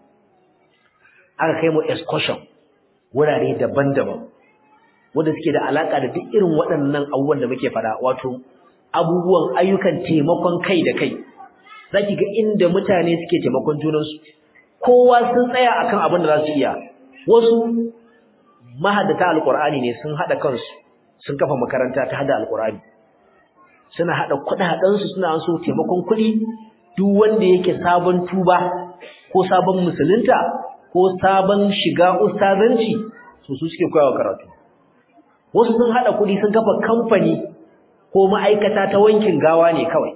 aka kai mu excursion wurare daban-daban wanda suke da alaka da duk irin waɗannan abubuwan da muke faɗa wato abubuwan ayyukan taimakon kai da kai zaki ga inda mutane suke taimakon junansu kowa sun tsaya akan abin da za su iya wasu mahaddata alqur'ani ne sun hada kansu sun kafa makaranta ta hada alqur'ani suna hada kudaden su suna so taimakon kuɗi duk wanda yake sabon tuba ko sabon musulunta ko sabon shiga ustazanci su su suke koyawa karatu wasu sun hada kuɗi sun kafa kamfani ko ma'aikata ta wankin gawa ne kawai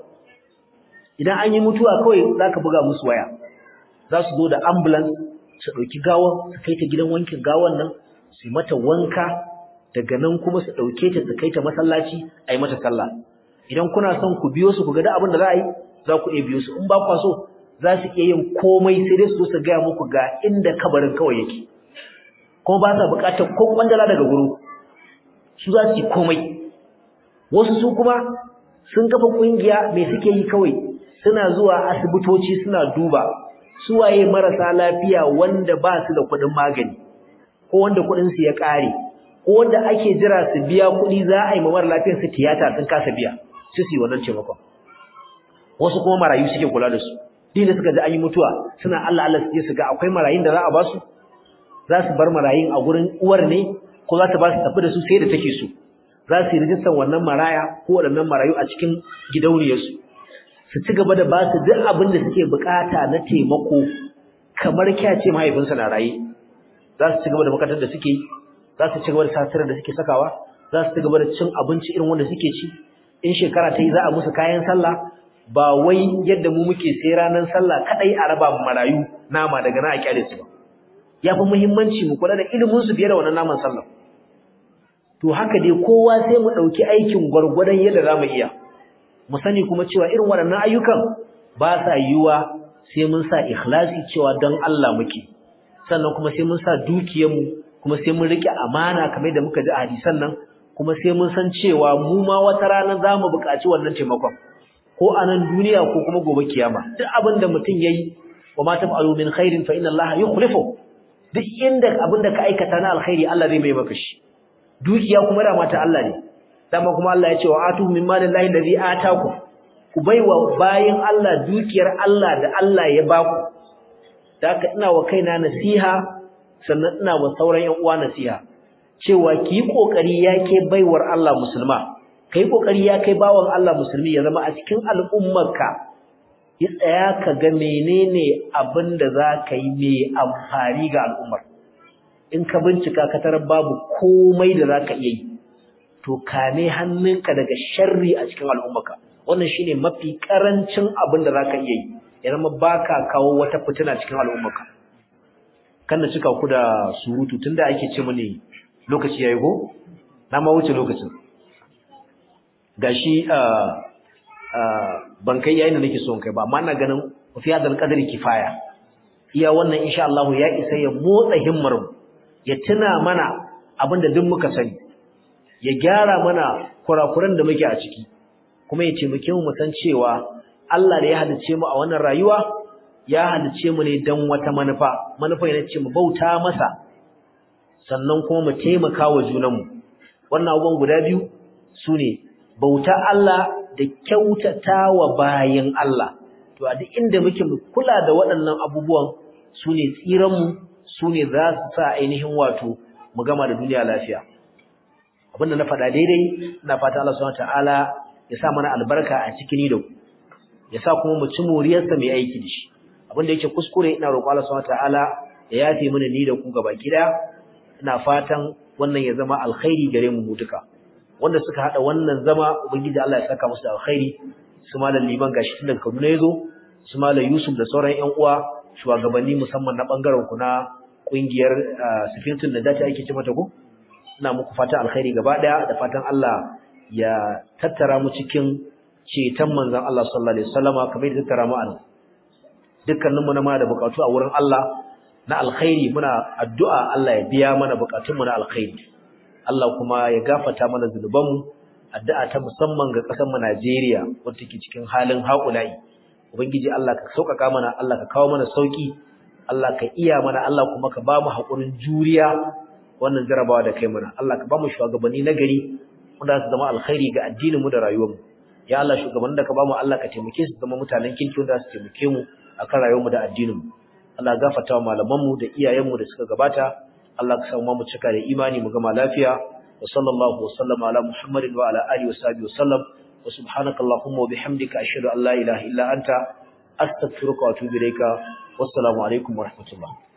idan an yi mutuwa kawai zaka buga musu waya za su zo da ambulance su ɗauki gawa su kai ta gidan wankin gawan nan su yi mata wanka daga nan kuma su ɗauke ta su kai ta masallaci a yi mata sallah idan kuna son ku biyo su ku ga abin da za a yi za ku iya biyo su in ba kwa so za su iya yin komai sai dai su zo su gaya muku ga inda kabarin kawai yake kuma ba sa buƙatar ko kwandala daga gurin su za su yi komai wasu su kuma sun kafa ƙungiya mai suke yi kawai suna zuwa asibitoci suna duba suwaye marasa lafiya wanda ba su da kuɗin magani ko wanda kuɗin su ya ƙare ko wanda ake jira su biya kuɗi za a yi mamar lafiyar su tiyata sun kasa biya su su yi wannan taimakon wasu kuma marayu suke kula da su din da suka ji an yi mutuwa suna Allah Allah su je su ga akwai marayun da za a ba su za su bar marayun a gurin uwar ne ko za ta ba su tafi da su sai da take so za su yi rijistar wannan maraya ko waɗannan marayu a cikin gidauniyarsu su ci gaba da ba su duk abin da suke bukata na taimako kamar kyace mahaifinsa na raye za su ci gaba da makarantar da suke za su ci gaba da satirar da suke sakawa za su ci gaba da cin abinci irin wanda suke ci in shekara ta yi za a musu kayan sallah ba wai yadda mu muke sai ranar sallah kadai a raba marayu nama daga na a kyale su ba ya fi muhimmanci mu kula da ilimin su fiye da wannan naman sallah to haka dai kowa sai mu ɗauki aikin gwargwadon yadda za mu iya mu sani kuma cewa irin waɗannan ayyukan ba sa yiwuwa sai mun sa ikhlasi cewa don Allah muke sannan kuma sai mun sa dukiyarmu kuma sai mun rike amana kamar da muka ji a hadisan nan kuma sai mun san cewa mu ma wata rana za mu buƙaci wannan taimakon ko a nan duniya ko kuma gobe kiyama duk abin da mutum ya yi wa ma taf'alu min khairin fa inna Allah yukhlifu duk inda abin da ka aikata na alkhairi Allah zai mai maka shi dukiya kuma da mata Allah ne dama kuma Allah ya ce wa atu min malillahi allazi ataku ku baiwa bayin Allah dukiyar Allah da Allah ya baku daka ina wa kaina nasiha sannan ina wa sauran ƴan uwa nasiha cewa ki yi kokari yake baiwar Allah musulma kai kokari ya kai bawan Allah musulmi ya zama a cikin al'ummarka ya tsaya ka ga menene abin da za ka yi mai amfani ga al'ummar in ka bincika ka tarar babu komai da za ka iya yi to kame hannunka daga sharri a cikin al'ummarka wannan shine mafi karancin abin da za ka iya yi ya zama baka kawo wata fitina cikin al'ummarka kan na cika ku da surutu tunda ake ce mini lokaci yayi go na ma wuce lokacin gashi ban kai yayin da nake so kai ba amma ina ganin fi hadal qadri kifaya iya wannan insha Allah ya isa ya motsa himmar mu ya tuna mana abinda duk muka sani ya gyara mana kurakuran da muke a ciki kuma ya taimake mu san cewa Allah da ya halice mu a wannan rayuwa ya halice mu ne dan wata manufa manufa yana ce mu bauta masa sannan kuma mu taimaka wa junanmu wannan abubuwan guda biyu sune bauta Allah da kyautata wa bayin Allah to a duk inda muke mu kula da waɗannan abubuwan sune tsiran mu sune za su sa ainihin wato mu gama da duniya lafiya abinda na faɗa daidai ina fata Allah subhanahu wataala ya sa mana albarka a cikin ni da ku ya sa kuma mu ci moriyarsa mai aiki da shi abinda yake kuskure ina roƙo Allah subhanahu wataala ya yafe mana ni da ku gaba gida ina fatan wannan ya zama alkhairi gare mu duka wanda suka hada wannan zama ubangiji Allah ya saka musu da alkhairi su malam liman gashi tun daga Kaduna yazo su malam Yusuf da sauran ƴan uwa shugabanni musamman na bangaren ku na kungiyar Sifintun da dace ake ce mata ko ina muku fata alkhairi gaba daya da fatan Allah ya tattara mu cikin ceton manzon Allah sallallahu alaihi wasallama kamar da tattara mu an dukkanin mu na ma da bukatu a wurin Allah na alkhairi muna addu'a Allah ya biya mana bukatun mu na alkhairi Allah kuma ya gafarta mana zunuban mu addu'a ta musamman ga kasar mu Najeriya wacce take cikin halin haƙulai ubangiji Allah ka sauƙaƙa mana Allah ka kawo mana sauki Allah ka iya mana Allah kuma ka ba mu haƙurin juriya wannan jarabawa da kai mana Allah ka ba mu shugabanni na gari wanda su zama alkhairi ga addinin mu da rayuwar mu ya Allah shugabannin da ka ba mu Allah ka taimake su zama mutanen kirki wanda su taimake mu akan rayuwar mu da addinin mu Allah gafarta wa malaman mu da iyayen mu da suka gabata Allah ka samu mu cika da imani mu gama lafiya wa sallallahu wa sallama ala muhammadin wa ala alihi wa sahbihi wa sallam wa subhanakallahumma wa bihamdika ashhadu an la ilaha illa anta astaghfiruka wa atubu ilayka wassalamu alaikum wa rahmatullah